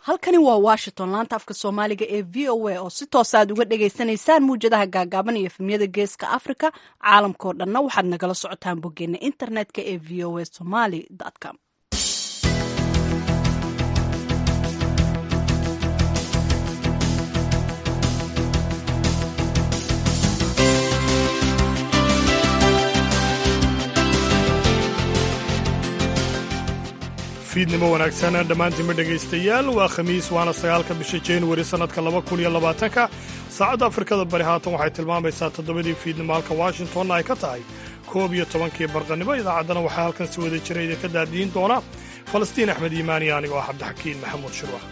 halkani waa washington laanta afka soomaaliga ee v o a oo si toosa aad uga dhagaysanaysaan muwjadaha gaagaaban iyo efemyada geeska africa caalamkao dhanna waxaad nagala socotaan boggeena internetka ee v o a somaly com fiidnimo wanaagsan dhammaantiinma dhegaystayaal waa khamiis waana sagaalka bisha januari sannadka laba kun iyo labaatanka saacadda afrikada bari haatan waxay tilmaamaysaa toddobadii fiidnimo halka washingtonna ay ka tahay koob iyo tobankii barqannimo idaacaddana waxaa halkan si wada jira idinka daadiyin doona falastiin axmed iimaani anigo ah cabdixakiin maxamuud shirwax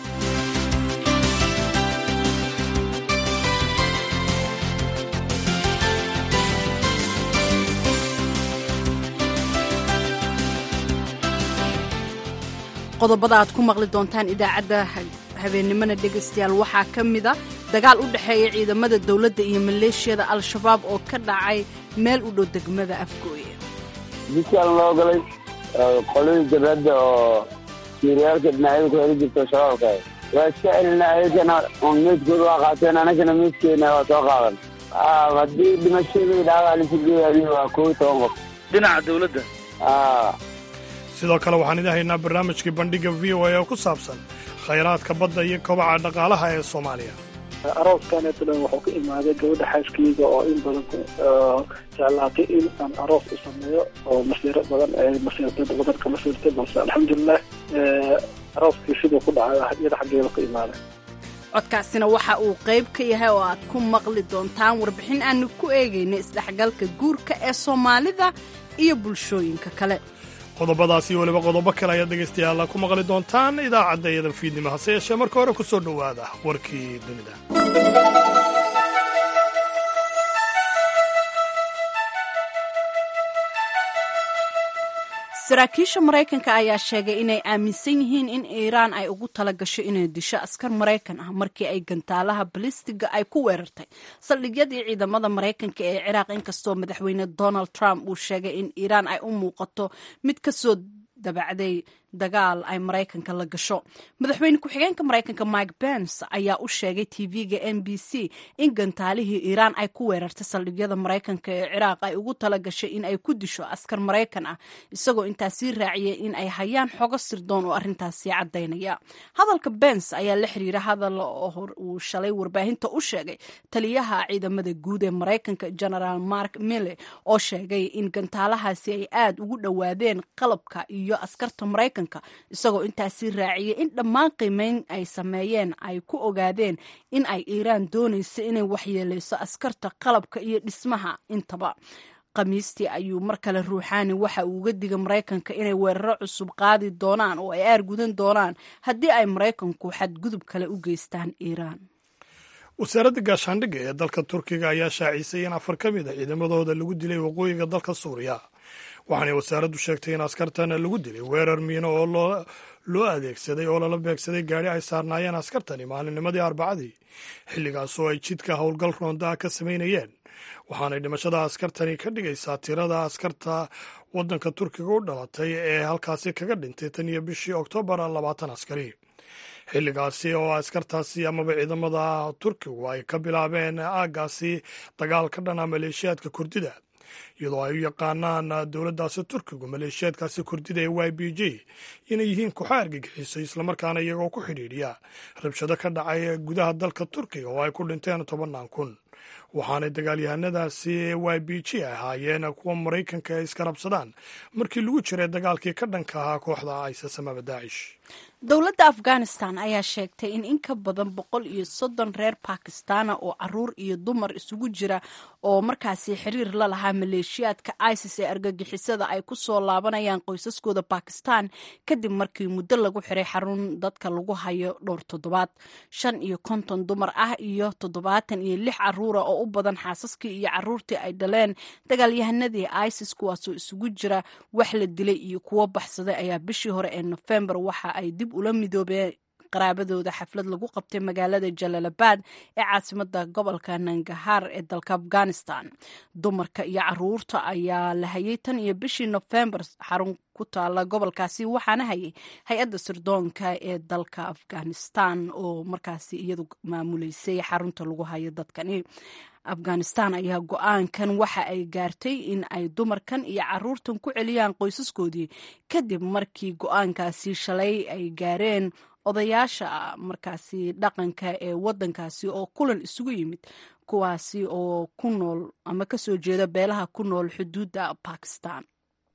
qodobada aad ku maqli doontaan idaacadda habeennimona dhegaystayaal waxaa ka mida dagaal u dhexeeya ciidamada dowladda iyo maleeshiyada al-shabaab oo ka dhacay meel u dhow degmada afgooye jidkaan loo galay qoladii jabhadda oo siiriyaalka dhinacyada ku heli jirto shabaabka waa iska celinaa ayagana meydkooda waa qaateen anagana meydkeena waa soo qaadan haddii dhimashadii dhaawac lisugeeyayo waa koob iyo toban qof dhinaca dawladda sidoo kale waxaan idin haynaa barnaamijkii bandhigga v o a oo ku saabsan khayraadka badda iyo kobaca dhaqaalaha ee soomaaliya arooskaneeto dhan wuxuu ka imaaday gabadha xaaskeyga oo in badan jeclaatay in aan aroos u sameeyo oo masiiro badan ay masiirtay wadanka masiirtay balse alxamdulilah arooskii siduu ku dhacay iyada xaggeeda ka imaaday codkaasina waxa uu qayb ka yahay oo aad ku maqli doontaan warbixin aanu ku eegayna isdhexgalka guurka ee soomaalida iyo bulshooyinka kale qodobadaasi iyo weliba qodobo kale ayaad dhegaystayaal ku maqli doontaan idaacadda iyadan fiidnimo hase yeeshee marka hore ku soo dhowaada warkii dunida saraakiisha maraykanka ayaa sheegay inay aaminsan yihiin in iiraan ay ugu tala gasho inay disho askar maraykan ah markii ay gantaalaha balistiga ay ku weerartay saldhigyadii ciidamada maraykanka ee ciraaq inkastoo madaxweyne donald trump uu sheegay in iiraan ay u muuqato mid kasoo dabacday dagaal ay maraykanka la gasho madaxweyne ku-xigeenka maraykanka mike pence ayaa u sheegay tv-ga n b c in gantaalihii iiraan ay ku weerartay saldhigyada maraykanka ee ciraaq ay ugu tala gashay in ay ku disho askar maraykan ah isagoo intaas sii raaciyay in ay hayaan xogo sirdoon oo arrintaasi caddaynaya hadalka bence ayaa la xiriira hadal uu shalay warbaahinta u sheegay taliyaha ciidamada guud ee maraykanka genaraal mark mille oo sheegay in gantaalahaasi ay aad ugu dhowaadeen qalabka iyo askarta maraykanka isagoo intaasi raaciyay in dhammaan qiimeyn ay sameeyeen ay ku ogaadeen in ay iiraan doonaysa inay waxyeeleyso askarta qalabka iyo dhismaha intaba khamiistii ayuu mar kale ruuxaani waxa uu uga digay maraykanka inay weeraro cusub qaadi doonaan oo ay aargudan doonaan haddii ay maraykanku xadgudub kale u geystaan iiraan wasaaradda gaashaandhigga ee dalka turkiga ayaa shaacisay in afar ka mid a ciidamadooda lagu dilay waqooyiga dalka suuriya waxaanay wasaaraddu sheegtay in askartan lagu dilay weerar miino oo loo adeegsaday oo lala beegsaday gaadhi ay saarnaayeen askartani maalinnimadii arbacadii xilligaasoo ay jidka howlgal roonda ah ka samaynayeen waxaanay dhimashada askartani ka dhigaysaa tirada askarta waddanka turkiga u dhalatay ee halkaasi kaga dhintay tan iyo bishii oktoobar labaatan askari xilligaasi oo askartaasi amaba ciidamada turkigu ay ka bilaabeen aaggaasi dagaal ka dhana maleeshiyaadka kurdida iyadoo ay u yaqaanaan dowladdaasi turkigu maleeshiyaadkaasi kurdida ee y b j inay yihiin kuxa argagixiso islamarkaana iyagoo ku xidhiidhiya rabshado ka dhacay gudaha dalka turkiga oo ay ku dhinteen tobannaan kun waxaanay dagaalyahanadaasi ee y b j ahaayeen kuwa maraykanka ay iska rabsadaan markii lagu jiray dagaalkii ka dhanka ahaa kooxda isis amaba daacish dowladda afghanistan ayaa sheegtay in in ka badan boqol iyo soddon reer bakistana oo caruur iyo dumar isugu jira oo markaasi xiriir la lahaa maleeshiyaadka isis ee argagixisada ay ku soo laabanayaan qoysaskooda bakistan kadib markii muddo lagu xiray xarun dadka lagu hayo dhowr toddobaad shan iyo konton dumar ah iyo toddobaatan iyo lix caruura oo u badan xaasaskii iyo caruurtii ay dhaleen dagaalyahanadii isis kuwaasoo isugu jira wax la dilay iyo kuwo baxsaday ayaa bishii hore ee nofembar waxa ay dib ula midoobeen qaraabadooda xaflad lagu qabtay magaalada jalaalabad ee caasimada gobolka nangahaar ee dalka afghanistan dumarka iyo caruurta ayaa la hayay tan iyo bishii nofembar xarun ku taala gobolkaasi waxaana hayay hay-adda sirdoonka ee dalka afghanistan oo markaasi iyadu maamuleysay xarunta lagu hayo dadkani afghanistan ayaa go-aankan waxa ay gaartay in ay dumarkan iyo caruurtan ku celiyaan qoysaskoodii kadib markii go-aankaasi shalay ay gaareen odayaasha markaasi dhaqanka ee wadankaasi oo kulan isugu yimid kuwaasi oo ku nool ama kasoo jeeda beelaha ku nool xuduudda bakistan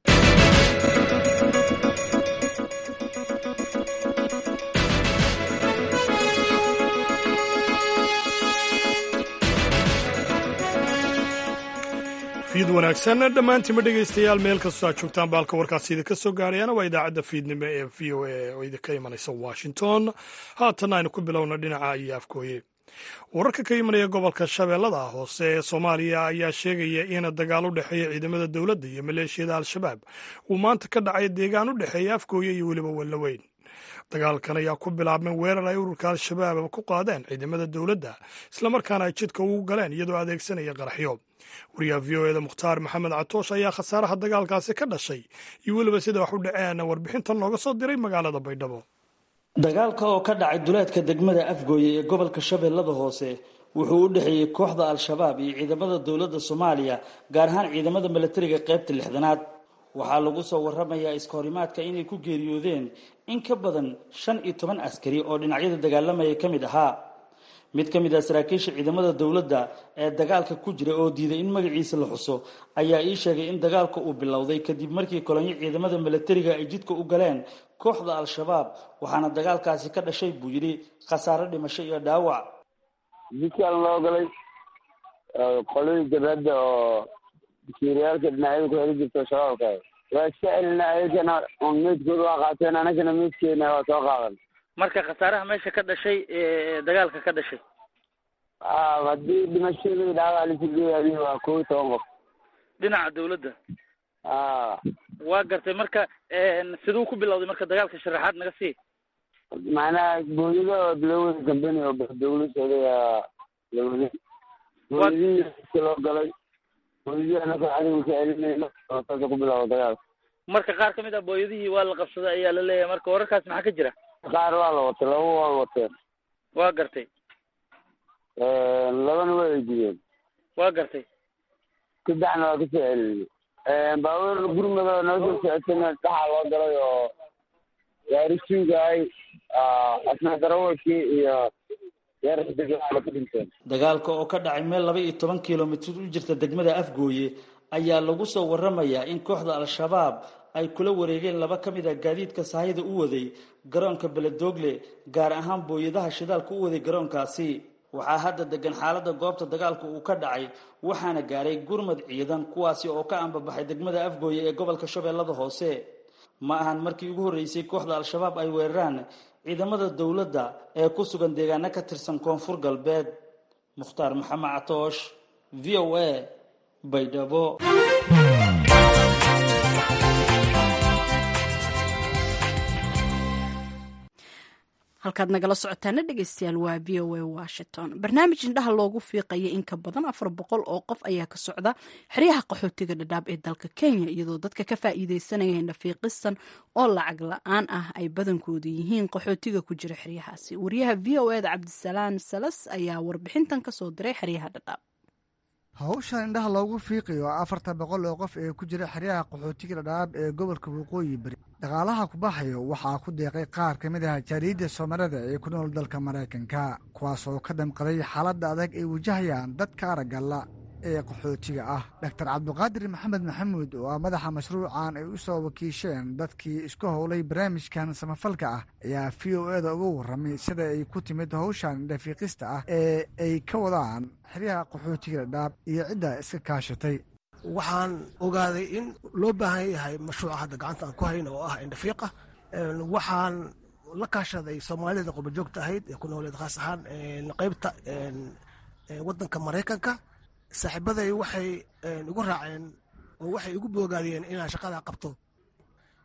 fiid wanaagsan dhammaantiinma dhegaystayaal meel kastoo aad joogtaan baalka warkaasi idinka soo gaarayana waa idaacadda fiidnimo ee v o a oo idinka imanaysa washington haatanna aynu ku bilowna dhinaca iyo afkooye wararka ka imanaya gobolka shabeellada hoose ee soomaaliya ayaa sheegaya in dagaal u dhexeeya ciidamada dowladda iyo maleeshiyada al-shabaab uu maanta ka dhacay deegaan u dhexeeya afkooye iyo weliba wallaweyn dagaalkan ayaa ku bilaabmay weerar ay ururka al-shabaab ku qaadeen ciidamada dowladda islamarkaana ay jidka ugu galeen iyadoo adeegsanaya qaraxyo wariyaha v o eda mukhtaar maxamed catoosh ayaa khasaaraha dagaalkaasi ka dhashay iyo weliba sida wax u dhaceen warbixintan nooga soo diray magaalada baydhabo dagaalka oo ka dhacay duleedka degmada afgooye ee gobolka shabeellada hoose wuxuu u dhexeeyey kooxda al-shabaab iyo ciidamada dowladda soomaaliya gaar ahaan ciidamada milatariga qaybta lixdanaad waxaa lagu soo waramayaa iskahorimaadka inay ku geeriyoodeen in ka badan shan iyo toban askari oo dhinacyada dagaalamaya ka mid ahaa mid ka mid ah saraakiisha ciidamada dowladda ee dagaalka ku jira oo diiday in magaciisa la xuso ayaa ii sheegay in dagaalka uu bilowday kadib markii kolonyo ciidamada milatariga ay jidka u galeen kooxda al-shabaab waxaana dagaalkaasi ka dhashay buu yidhi khasaare dhimasho iyo dhaawac jidkaan loo galay qolihii jabhadda oo siiriyaalka dhinacyada ku heli jirto shabaabka waa iska celina ayagana un meydkooda waa qaateen anagana meydkeena waa soo qaadan marka khasaaraha meesha ka dhashay ee dagaalka ka dhashay a haddii dhimashadii dhaawac lasigeeyay waa kow iyo toban qof dhinaca dawladda a waa gartay marka siduu ku bilowday marka dagaalka sharaxaad naga sii macnaha booyada oo loo wada gambani oo dawla socday la waday booyadihii iska loo galay booyadihii anaka cadowga ka celinayno oo saasa ku bilowda dagaalka marka qaar ka mid ah booyadihii waa la qabsaday ayaa la leeyahay marka wararkaas maxaa ka jira qaar waa la watay laba waa wateen waa gartay labana waa eydiyeen waa gartay saddexna waa kasoo celinay baabuur gurmada noo soo socotayna dhaxaa loo galay oo gaari suugaay asna darawalkii iyo yarxidegala ku dhinteen dagaalka oo ka dhacay meel laba iyo toban kilomitir u jirta degmada afgooye ayaa lagu soo waramayaa in kooxda al-shabaab ay kula wareegeen laba ka mid a gaadiidka sahayda u waday garoonka beledoogle gaar ahaan booyadaha shidaalka u waday garoonkaasi waxaa hadda degan xaaladda goobta dagaalka uu ka dhacay waxaana gaaray gurmad ciidan kuwaasi oo ka ambabaxay degmada afgooye ee gobolka shabeellada hoose ma ahan markii ugu horreysay kooxda al-shabaab ay weeraraan ciidamada dowladda ee ku sugan deegaano ka tirsan koonfur galbeed mukhtaar maxamed catoosh v o a baydhabo halkaad nagala socotaana dhegeystayaal waa v o a washington barnaamij indhaha loogu fiiqaya in ka badan afar boqol oo qof ayaa ka socda xeryaha qaxootiga dhadhaab ee dalka kenya iyadoo dadka ka faa'iideysanaya indhafiiqisan oo lacag la-aan ah ay badankooda yihiin qaxootiga ku jira xeryahaasi wariyaha v o eda cabdisalaan salas ayaa warbixintan kasoo diray xeryaha dhadhaab hawshan indhaha loogu fiiqayo afartan boqol oo qof ee ku jira xeryaha qaxootiga dhadhaab ee gobolka waqooyi bari dhaqaalaha ku baxayo waxaa ku deeqay qaar ka mid ah jaariidda soomaalida ee ku nool dalka maraykanka kuwaas oo ka damqaday xaaladda adag ay wajahayaan dadka araggalla ee qaxootiga ah doctor cabdiqaadir maxamed maxamuud oo ah madaxa mashruucan ay u soo wakiisheen dadkii isku howlay barnaamijkan samafalka ah ayaa v o eda uga warramay sida ay ku timid hawshan indhafiiqista ah ee ay ka wadaan xeryaha qaxootiga dhadhaab iyo cidda iska kaashatay waxaan ogaaday in loo baahan yahay mashruuca hadda gacanta aan ku hayno oo ah indhafiiqa waxaan la kaashaday soomaalida qurbajoogta ahayd ee ku nooleed khaas ahaan qeybta wadanka maraykanka saaxiibaday waxay igu raaceen oo waxay igu boogaadiyeen inaan shaqada qabto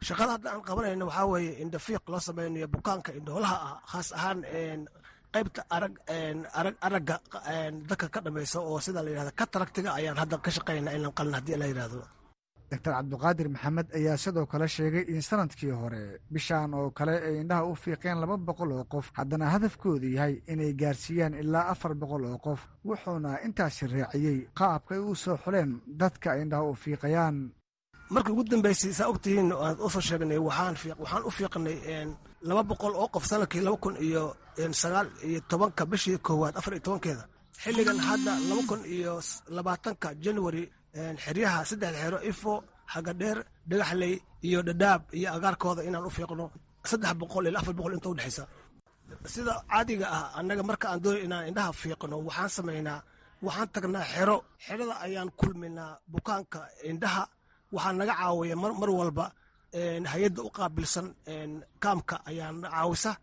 shaqada hadda aan qabanayno waxaa weeye indhafiiq loo sameynayo bukaanka indhoolaha ah khaas ahaan qaybta arag arag aragga dadka ka dhamaysa oo sida la yidhahda kataragtiga ayaan hadda ka shaqaynaa inaan qalin haddii la yidhahdo doctor cabdiqaadir maxamed ayaa sidoo kale sheegay in sanadkii hore bishaan oo kale ay indhaha u fiiqeen laba boqol oo qof haddana hadafkoodu yahay inay gaarsiiyaan ilaa afar boqol oo qof wuxuuna intaasi raaciyey qaabkay u soo xuleen dadka ay indhaha u fiiqayaan markii ugu dambeysay saa ogtihiin aan usoo sheegnay waxaan waxaan u fiiqnay laba boqol oo qof sanadkii laba kun iyo sagaal iyo tobanka bishii koowaad afar iyo tobankeeda xilligan hadda laba kun iyo labaatanka january xeryaha saddexda xero ifo hagadheer dhagaxley iyo dhadhaab iyo agaarkooda inaan u fiiqno saddex boqol ilaa afar boqol inta udhexaysa sida caadiga ah annaga marka aan doonay inaan indhaha fiiqno waxaan samaynaa waxaan tagnaa xero xerada ayaan kulminaa bukaanka indhaha waxaa naga caawiya mar walba hay-adda u qaabilsan kaamka ayaa na caawisa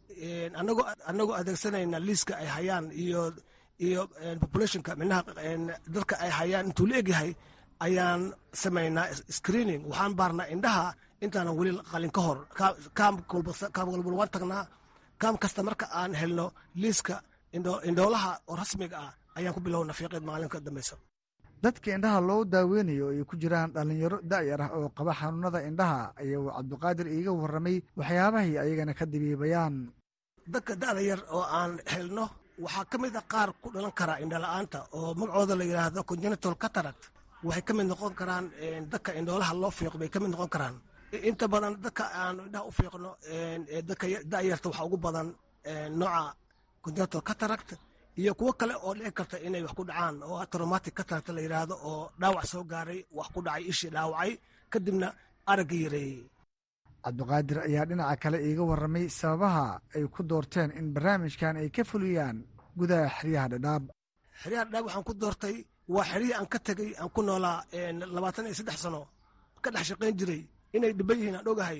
anagoo adeegsanayna liiska ay hayaan iyo iyo populationka minaha dadka ay hayaan intuu la egyahay ayaan samaynaa screening waxaan baarnaa indhaha intaanan weli qalin ka hor kaam walba waan tagnaa kaam kasta marka aan helno liiska indhoolaha oo rasmiga ah ayaan ku bilowna fiiqeed maalinka dambeysa dadka indhaha loo daaweynayo ay ku jiraan dhallinyaro da'yar ah oo qaba xanuunada indhaha ayaa uu cabdiqaadir iiga warramay waxyaabahay ayagana ka dabiibayaan dadka da'da yar oo aan helno waxaa ka mid a qaar ku dhalan karaa indhala-aanta oo magacooda la yidhaahdo congenital cataract waxay ka mid noqon karaan dadka indhoolaha loo fiiqo bay ka mid noqon karaan inta badan dadka aan indhaha u fiiqno dadka da'yarta waxaa ugu badan nooca congenital cataract iyo kuwo kale oo dhici karta inay wax ku dhacaan oo traumatic cataract la yidhaahdo oo dhaawac soo gaaray wax ku dhacay ishii dhaawacay kadibna aragga yareeyey cabdiqaadir ayaa dhinaca kale iiga warramay sababaha ay ku doorteen in barnaamijkan ay ka fuliyaan gudaha xeryaha dhadhaab xeryaha dhadhaab waxaan ku doortay waa xeryihii aan ka tegey aan ku noolaa labaatan iyo saddex sano ka dhex shaqayn jiray inay dhiban yihiin aan ogahay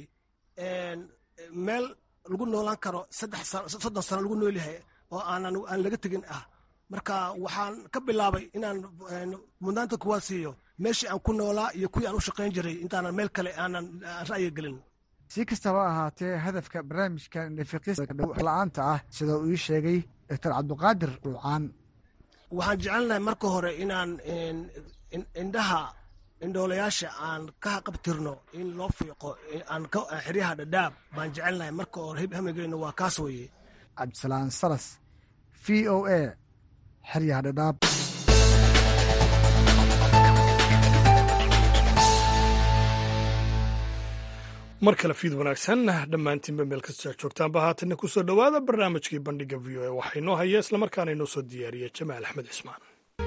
meel lagu noolaan karo saddex soddon sano lagu nool yahay oo aanan aan laga tegin ah marka waxaan ka bilaabay inaan mudnaanta kuwaad siiyo meeshii aan ku noolaa iyo kuwii aan u shaqayn jiray intaanan meel kale aanan ra'yi gelin si kastaba ahaatee hadafka barnaamijkan indhafiqista-aanta ah sida uu ii sheegay doctor cabdiqaadir dhuucaan waxaan jecelnahay marka hore inaan indhaha indhoolayaasha aan ka qabtirno in loo fiiqo aan xeryaha dhadhaab baan jecelnahay marka hore hamigeyno waa kaas weeye cabdisalaan salas v o a xeryaha dhadhaab mar kale fiid wanaagsan dhammaantiinba meel kasta joogtaanba haatanna kusoo dhowaada barnaamijkii bandhiga v o a waxaa inoo haya islamarkaana inoo soo diyaariya jamaal axmed cismaan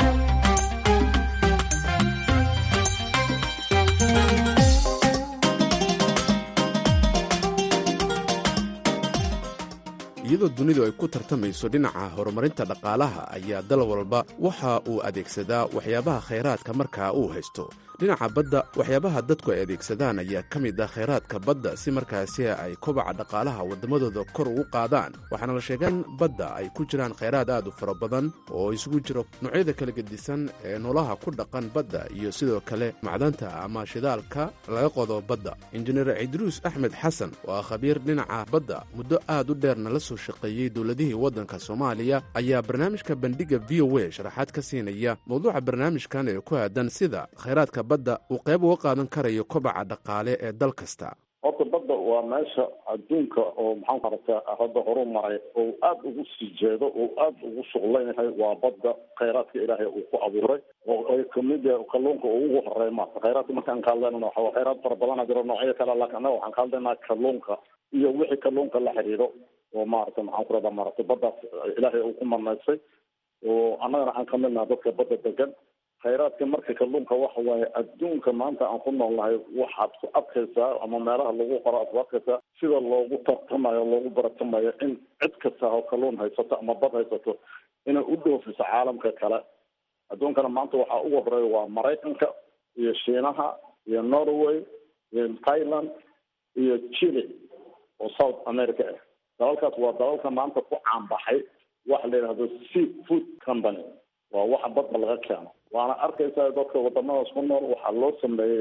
iyadoo dunidu ay ku tartamayso dhinaca horumarinta dhaqaalaha ayaa dal walba waxa uu adeegsadaa waxyaabaha khayraadka markaa uu haysto dhinaca badda waxyaabaha dadku ay adeegsadaan ayaa ka mid ah khayraadka badda si markaasi ay kobaca dhaqaalaha waddamadooda kor ugu qaadaan waxaana la sheegan badda ay ku jiraan khayraad aad u fara badan oo isugu jiro noocyada kala gedisan ee noolaha ku dhaqan badda iyo sidoo kale macdanta ama shidaalka laga qodo badda injineer cidruus axmed xasan oo ah khabiir dhinaca badda muddo aad u dheerna la soo shaqeeyey dowladihii waddanka soomaaliya ayaa barnaamijka bandhiga v o a sharaxaad ka siinaya mawduuca barnaamijkan ee ku aadan sida khayraadka badda uu qayb uga qaadan karayo kobaca dhaqaale ee dal kasta horta badda waa meesha adduunka oo maxaan ku aragtaa hadda horu maray oo aad ugu sii jeedo oo aad ugu shuqlan yahay waa badda khayraadka ilaahay uu ku abuuray oo ay kamid yahay kalluunka oo ugu horeey maarta khayraadka markaan ka hadlaynana waxa khayraad fara badana jiro noocyo kale laakiin annaga waxaan ka hadlaynaa kalluunka iyo wixii kalluunka la xiriiro oo maarata maxaan ku rahdaa maaragtay baddaas ilaahay uu ku marnaysay oo annagana aan kamid naha dadka badda degan khayraadka marka kalluunka waxa waaye adduunka maanta aan ku noolnahay waxaad ku adkaysaa ama meelaha lagu qoro aad ku adkaysaa sida loogu tartamayo loogu baratamayo in cid kasta oo kalluun haysato ama bad haysato inay u dhoofiso caalamka kale adduunkana maanta waxaa ugu horeeya waa maraykanka iyo shiinaha iyo norway iyo thailand iyo chile oo south america ah dalalkaas waa dalalka maanta ku caanbaxay waxa la yidhahdo sea food company waa waxa badda laga keeno waana arkaysaa dadka wadamadaas ku nool waxaa loo sameeyey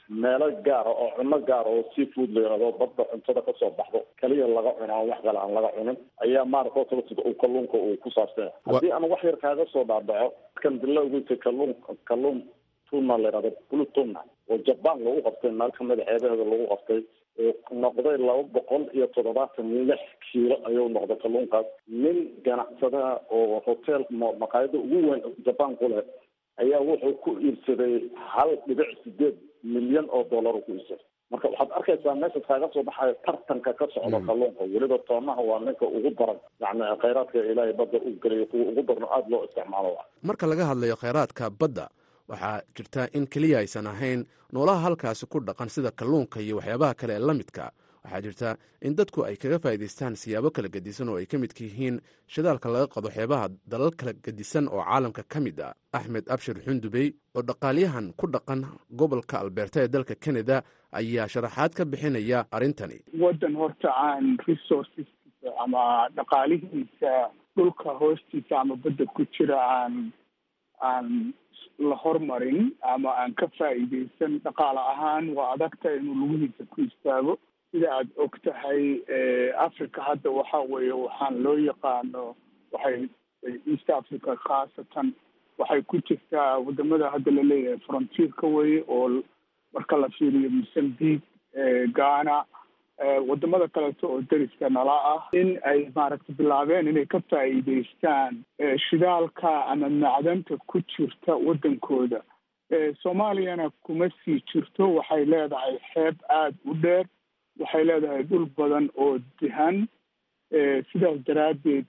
meelo gaara oo cuno gaara oo seafood la yihahdo badda cuntada kasoo baxdo kaliya laga cuno aan wax kale aan laga cunin ayaa maarata otaba sida uu kalluunka uu ku saabsan haddii aan wax yar kaaga soo dhaadhaco kan dilowgiisa kalluun kalluun tuna la yihahdo blue tuna oo jaban lagu qabtay meel kamida ceebaheeda lagu qabtay noqday laba boqol iyo toddobaatan lix kiilo ayuu noqday kalluunkaas nin ganacsadaha oo hotel maqaayada ugu weyn jaban ku leh ayaa wuxuu ku iibsaday hal dhibic sideed milyan oo dollar ku iibsaday marka waxaad arkaysaa meesha kaaga soo baxayo tartanka ka socda kalluunka weliba toonaha waa ninka ugu daran yani khayraadka ilaahay badda u geliyo kuwa ugu darno aada loo isticmaalo marka laga hadlayo khayraadka badda waxaa jirta in keliya aysan ahayn noolaha halkaasi ku dhaqan sida kalluunka iyo waxyaabaha kale ee la midka waxaa jirta in dadku ay kaga faa'iidaystaan siyaabo kala gedisan oo ay ka midka yihiin shidaalka laga qado xeebaha dalal kala gedisan oo caalamka ka mid ah axmed abshir xundubey oo dhaqaalyahan ku dhaqan gobolka albeerta ee dalka canada ayaa sharaxaad ka bixinaya arrintani waddan horta aan resourceskiisa ama dhaqaalihiisa dhulka hoostiisa ama badda ku jira aan aan la hormarin ama aan ka faa'iidaysan dhaqaale ahaan waa adagta inuu lugihiisa ku istaago sida aada og tahay africa hadda waxa weeye waxaan loo yaqaano waxay east africa khaasatan waxay ku jirtaa wadamada hadda la leeyahay frontierka weye oo marka la fiiriyo mozambique ghana wadamada kaleeto oo deriska nala ah in ay maaragta bilaabeen inay ka faa'iidaystaan shidaalka ama macdanta ku jirta waddankooda soomaaliyana kuma sii jirto waxay leedahay xeeb aada u dheer waxay leedahay dhul badan oo dihan sidaas daraaddeed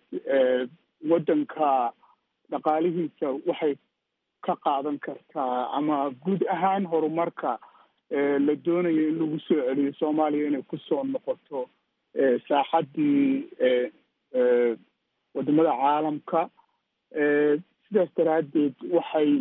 waddanka dhaqaalihiisa waxay ka qaadan kartaa ama guud ahaan horumarka la doonayo in lagu soo celiyo soomaaliya inay kusoo noqoto saaxaddii wadamada caalamka sidaas daraaddeed waxay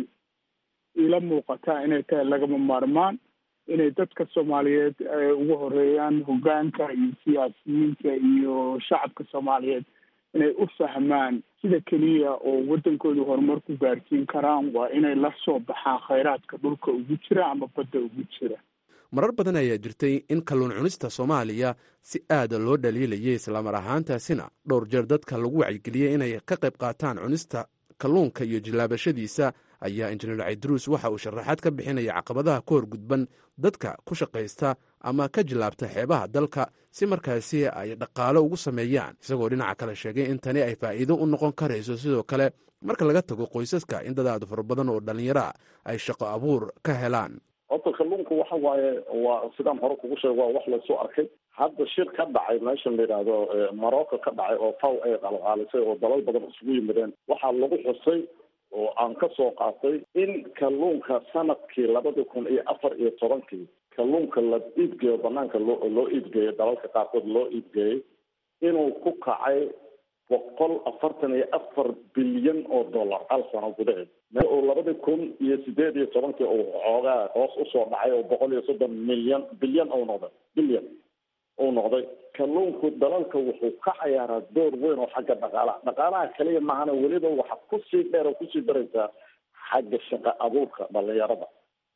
ila muuqataa inay tahay lagama maarmaan inay dadka soomaaliyeed ugu horeeyaan hoggaanka iyo siyaasiyiinta iyo shacabka soomaaliyeed inay u fahmaan sida keliya oo waddankooda horumar ku gaarsiin karaan waa inay la soo baxaan khayraadka dhulka ugu jira ama badda ugu jira marar badan ayaa jirtay in kalluun cunista soomaaliya si aada loo dhaliilayay islamar ahaantaasina dhowr jeer dadka lagu wacyigeliyey inay ka qayb qaataan cunista kalluunka iyo jilaabashadiisa ayaa injineer caydruus waxa uu sharaxaad ka bixinaya caqabadaha ka hor gudban dadka ku shaqaysta ama ka jilaabta xeebaha dalka si markaasi ay dhaqaalo ugu sameeyaan isagoo dhinaca kale sheegay in tani ay faa'iido u noqon karayso sidoo kale marka laga tago qoysaska in dadaadu fara badan oo dhallinyara ay shaqo abuur ka helaan horta kalluunku waxa waaye waa sidaan hore kugu sheeg waa wax lasoo arkay hadda shir ka dhacay meesha la yidhaahdo morocco ka dhacay oo faw ay qalqaalisay oo dalal badan isugu yimideen waxaa lagu xusay oo aan ka soo qaatay in kalluunka sanadkii labada kun iyo afar iyo tobankii kalluunka la iibgeeyo banaanka loo loo iibgeeyo dalalka qaarkood loo iibgeeyey inuu ku kacay boqol afartan iyo afar bilyan oo dollar hal sano gudaheed meel oo labadii kun iyo sideed iyo tobankii uu xoogaa hoos usoo dhacay oo boqol iyo soddon milyan bilyan ou noqday bilyan uu noqday kalluunku dalalka wuxuu ka cayaaraa door weyn oo xagga dhaqaalaha dhaqaalaha kaliya maahana weliba waxa kusii dheer oo kusii daraysaa xagga shaqa abuurka dhalinyarada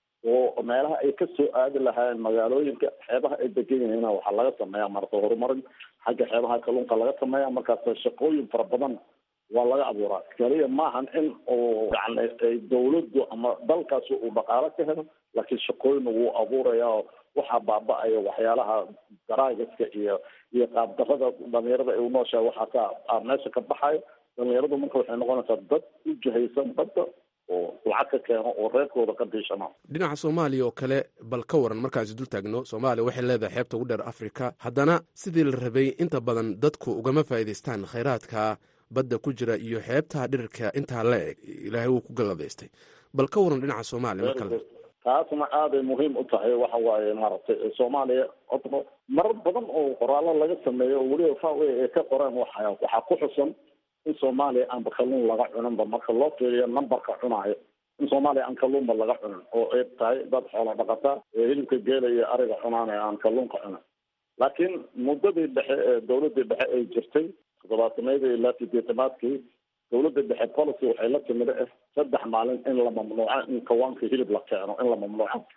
oo meelaha ay kasoo aadi lahaayeen magaalooyinka xeebaha ay degan yihiin waxaa laga sameeya marata horumarin xagga xeebaha kalluunka laga sameeya markaas shaqooyin fara badan waa laga abuuraa kaliya maahan in uu yani ay dawladdu ama dalkaasi uu dhaqaalo ka helo laakiin shaqooyin wuu abuuraya oo waxaa baaba-aya waxyaalaha daraagiska iyo iyo qaabdarada dhalinyarada ay unooshahay waxaa ka meesha ka baxayo dhalinyaradu marka waxay noqonaysaa dad u jihaysan badda oo lacag ka keeno oo reerkooda ka diishana dhinaca soomaaliya oo kale bal ka waran markaasi dul taagno soomaaliya waxay leedahay xeebta ugu dheer afrika haddana sidii la rabay inta badan dadku ugama faa'iidaystaan khayraadka badda ku jira iyo xeebta dhirirka intaa la eg ilaahay wuu ku galladaystay bal ka waran dhinaca soomaaliya mar kale taasna aaday muhiim u tahay waxa waaye maaragtay soomaaliya horta marar badan oo qoraallo laga sameeyo oo weliba fawe ay ka qoreen waxa waxaa ku xusan in soomaaliya aanba kalluun laga cuninba marka loo fiiriyo numberka cunaayo in soomaaliya aan kalluunba laga cunin oo ay tahay dad xoola dhaqata ee hilibka geela iyo ariga cunaanaya aan kalluunka cunin laakiin muddadii dhexe ee dawladii dhexe ay jirtay toddobaatanadii ilaa sideetanaadkii dawladda dhexe policy waxay la timid eh saddex maalin in la mamnuuco in kawaanka hilib la keeno in la mamnuuco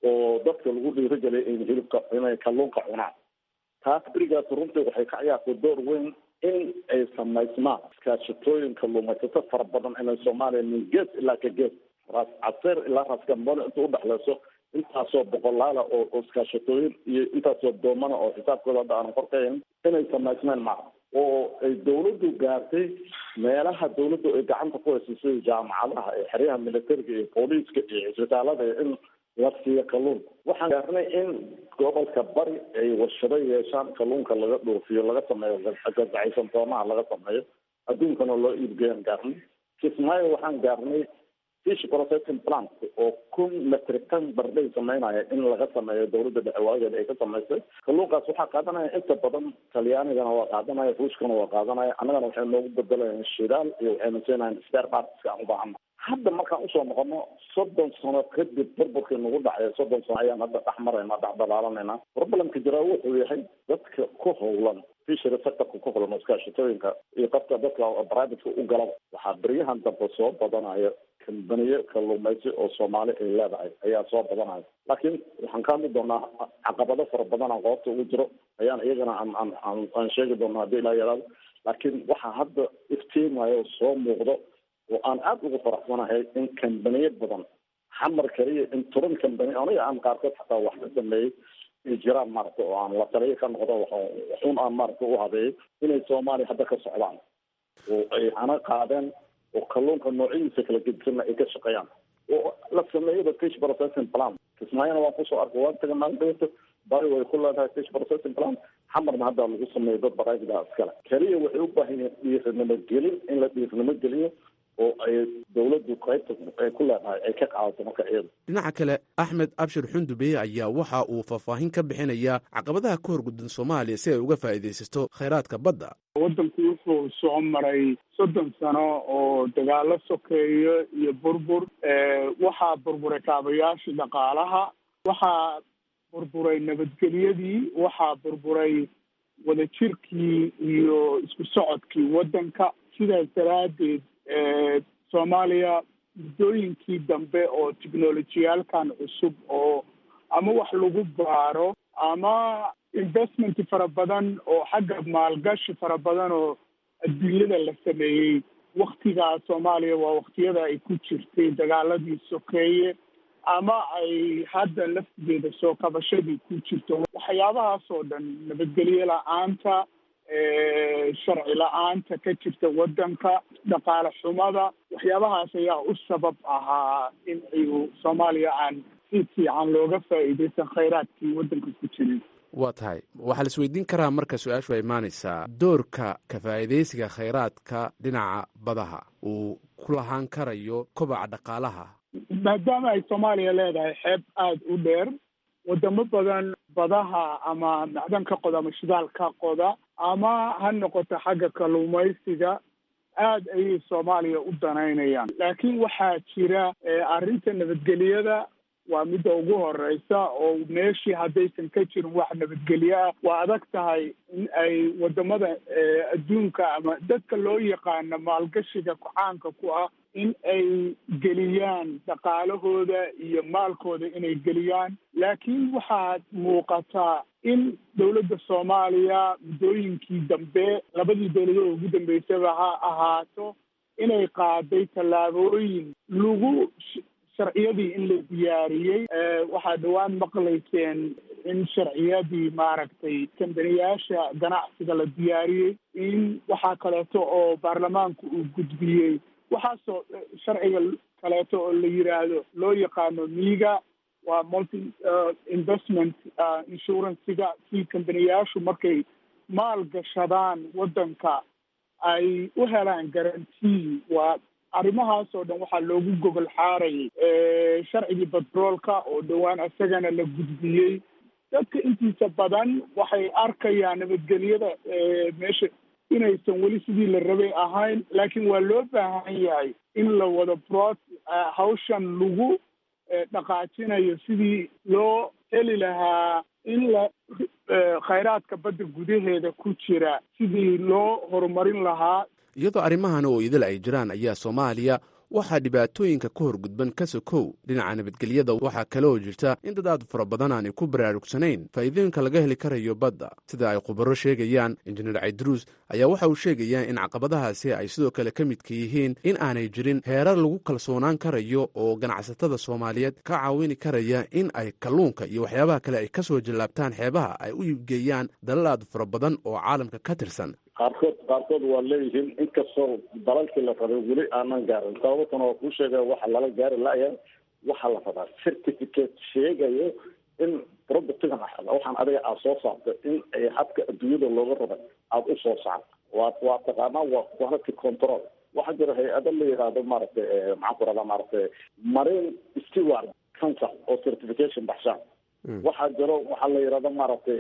oo dadka lagu dhiirigeliya in hilibka inay kalluunka cunaan taas berigaas runtii waxay ka ciyaartay door weyn in ay samaysmaan iskaashatooyin kalluumaysato fara badan inay soomaaliya min gees ilaa ka gees raas caseer ilaa raas gambone inta udhexleyso intaasoo boqolaala oo oo iskaashatooyin iyo intaasoo doomana oo xisaabkooda hadda aanan korkayn inay samaysmeen maca oo ay dawladdu gaartay meelaha dawladdu ay gacanta ku hayso sida jaamacadaha iyo xeryaha militariga iyo booliiska iyo cisbitaalada iyo in la siiyo kalluunka waxaan gaarnay in gobolka bari ay warshado yeeshaan kalluunka laga dhoofiyo laga sameeyo gazacaysan toonaha laga sameeyo adduunkana loo iibgeeyaan gaarnay kismaayo waxaan gaarnay fish processing plant oo kun metric ton bardhay sameynaya in laga sameeyo dawladda dhexe waageeda ay ka samaysay kalluunkaas waxaa qaadanaya inta badan talyaanigana waa qaadanaya ruushkana waa qaadanaya annagana waxay noogu bedelayaan shidaal iyo waxayna siinayan spare partska aan u baahana hadda markaan usoo noqono soddon sano kadib burburkii nagu dhacay soddon sano ayaan hadda dhex marayna dhex dalaalanayna problemka jiraa wuxuu yahay dadka ku howlan fishery sectorka ku howlan iskaashatooyinka iyo qabka dadka privateka u galaba waxaa beryahan dambe soo badanaya kambaniye kalluumaysi oo soomaali ay leedahay ayaa soo badanaya laakiin waxaan ka hadli doonaa caqabado fara badan aan qoobta ugu jiro ayaan iyagana aan aan aan aan sheegi doonaa haddii ilaa yaraado laakiin waxaa hadda iftiimayo oo soo muuqdo oo aan aada ugu faraxsanahay in kambaniye badan xamar kaliya in toban kambani aniga aan qaarkood xataa wax ka sameeyey ay jiraan maaragta oo aan la taliyo ka noqdo waxun aan maaragta u habeeyey inay soomaaliya hadda ka socdaan oo ay hana qaadeen oo kalluunka noocyadiisa kala gedisanna ay ka shaqeeyaan oo la sameeyaba fish processing plan kismaayana waan kusoo arkay waan taga maalin dhawata bari way ku leedahay fish processing plan xamarna hadda lagu sameeyo dad baraagida iskale keliya waxay u baahan yihiin dhiirnimo gelin in la dhiirnimo geliyo oo ay dawladdu qaybta ay ku leedahay ay ka qaadato marka iyada dhinaca kale axmed abshir xundubeye ayaa waxa uu faahfaahin ka bixinayaa caqabadaha ka horguddan soomaaliya si ay uga faa'iidaysato khayraadka badda waddanku wuxuu soo maray soddon sano oo dagaalo sokeeyo iyo burbur waxaa burburay kaabayaashii dhaqaalaha waxaa burburay nabadgelyadii waxaa burburay wadajirkii iyo isku socodkii waddanka sidaas daraaddeed soomaaliya muddooyinkii dambe oo technolojiyaalkan cusub oo ama wax lagu baaro ama investment fara badan oo xagga maalgashi fara badan oo adduunyada la sameeyey waktigaa soomaaliya waa waktiyada ay ku jirtay dagaaladii sokeeye ama ay hadda laftigeeda soo kabashadii ku jirto waxyaabahaas oo dhan nabadgelyo la-aanta sharci la-aanta ka jirta waddanka dhaqaale xumada waxyaabahaas ayaa u sabab ahaa in ayu soomaaliya aan si fiican looga faa'iidaysan khayraadkii waddanka ku jirin waa tahay waxaa la isweydiin karaa marka su-aashu ay imaanaysaa doorka ka faa'iidaysiga khayraadka dhinaca badaha uu ku lahaan karayo kobaca dhaqaalaha maadaama ay soomaaliya leedahay xeeb aada u dheer wadamo badan badaha ama macdanka qoda ama shidaalka qoda ama ha noqoto xagga kalluumaysiga aad ayay soomaaliya u danaynayaan laakiin waxaa jira arrinta nabadgelyada waa midda ugu horeysa oo meeshii haddaysan ka jirin wax nabadgelyo ah waa adag tahay in ay wadamada adduunka ama dadka loo yaqaano maalgashiga kucaanka ku ah in ay geliyaan dhaqaalahooda iyo maalkooda inay geliyaan laakiin waxaad muuqataa in dowladda soomaaliya muddooyinkii dambe labadii dowladood ugu dambeysaba ha ahaato inay qaaday tallaabooyin lagu sharciyadii in la diyaariyey waxaa dhowaan maqlayseen in sharciyadii maaragtay kambaniyaasha ganacsiga la diyaariyey in waxaa kaleeto oo baarlamaanku uu gudbiyey waxaasoo sharciga kaleeto oo la yiraahdo loo yaqaano miiga waa multi investment insurancega si kambaniyaashu markay maal gashadaan waddanka ay u helaan garantii waa arrimahaas oo dhan waxaa loogu gogol xaarayay sharcigii batroolka oo dhowaan isagana la gudbiyey dadka intiisa badan waxay arkayaan nabadgelyada meesha inaysan weli sidii la rabay ahayn laakiin waa loo baahan yahay in la wado brot hawshan lagu dhaqaajinayo sidii loo heli lahaa in la khayraadka badda gudaheeda ku jira sidii loo horumarin lahaa iyadoo arrimahan oo idil ay jiraan ayaa soomaaliya waxaa dhibaatooyinka ka horgudban ka sokow dhinaca nabadgelyada waxaa kale oo jirta in dad aad fara badan aanay ku baraarugsanayn faa'iidooyinka laga heli karayo badda sida ay khubaro sheegayaan injineer caydruus ayaa waxa uu sheegayaa in caqabadahaasi ay sidoo kale ka midka yihiin in aanay jirin heerar lagu kalsoonaan karayo oo ganacsatada soomaaliyeed ka caawini karaya in ay kalluunka iyo waxyaabaha kale ay ka soo jallaabtaan xeebaha ay u iibgeeyaan dalal aad fara badan oo caalamka ka tirsan qaarkood qaarkood waa leeyihiin inkastoo dalalkii la rabay weli aanan gaarin sababtana waa kuu sheegaya waxa lala gaari laya waxaa la rabaa certificate sheegayo in productigan waxaan adiga aad soo saartay in ay habka adduunyada looga rabay aada u soo saarto waa waa taqaanaa waa quality control waxaa jira hay-ado la yidhaahdo maaragtay maxaan ku rahdaa maaragtay marine steward council oo certification baxshaan waxaa jiro waxaa la yidhahdo maaragtay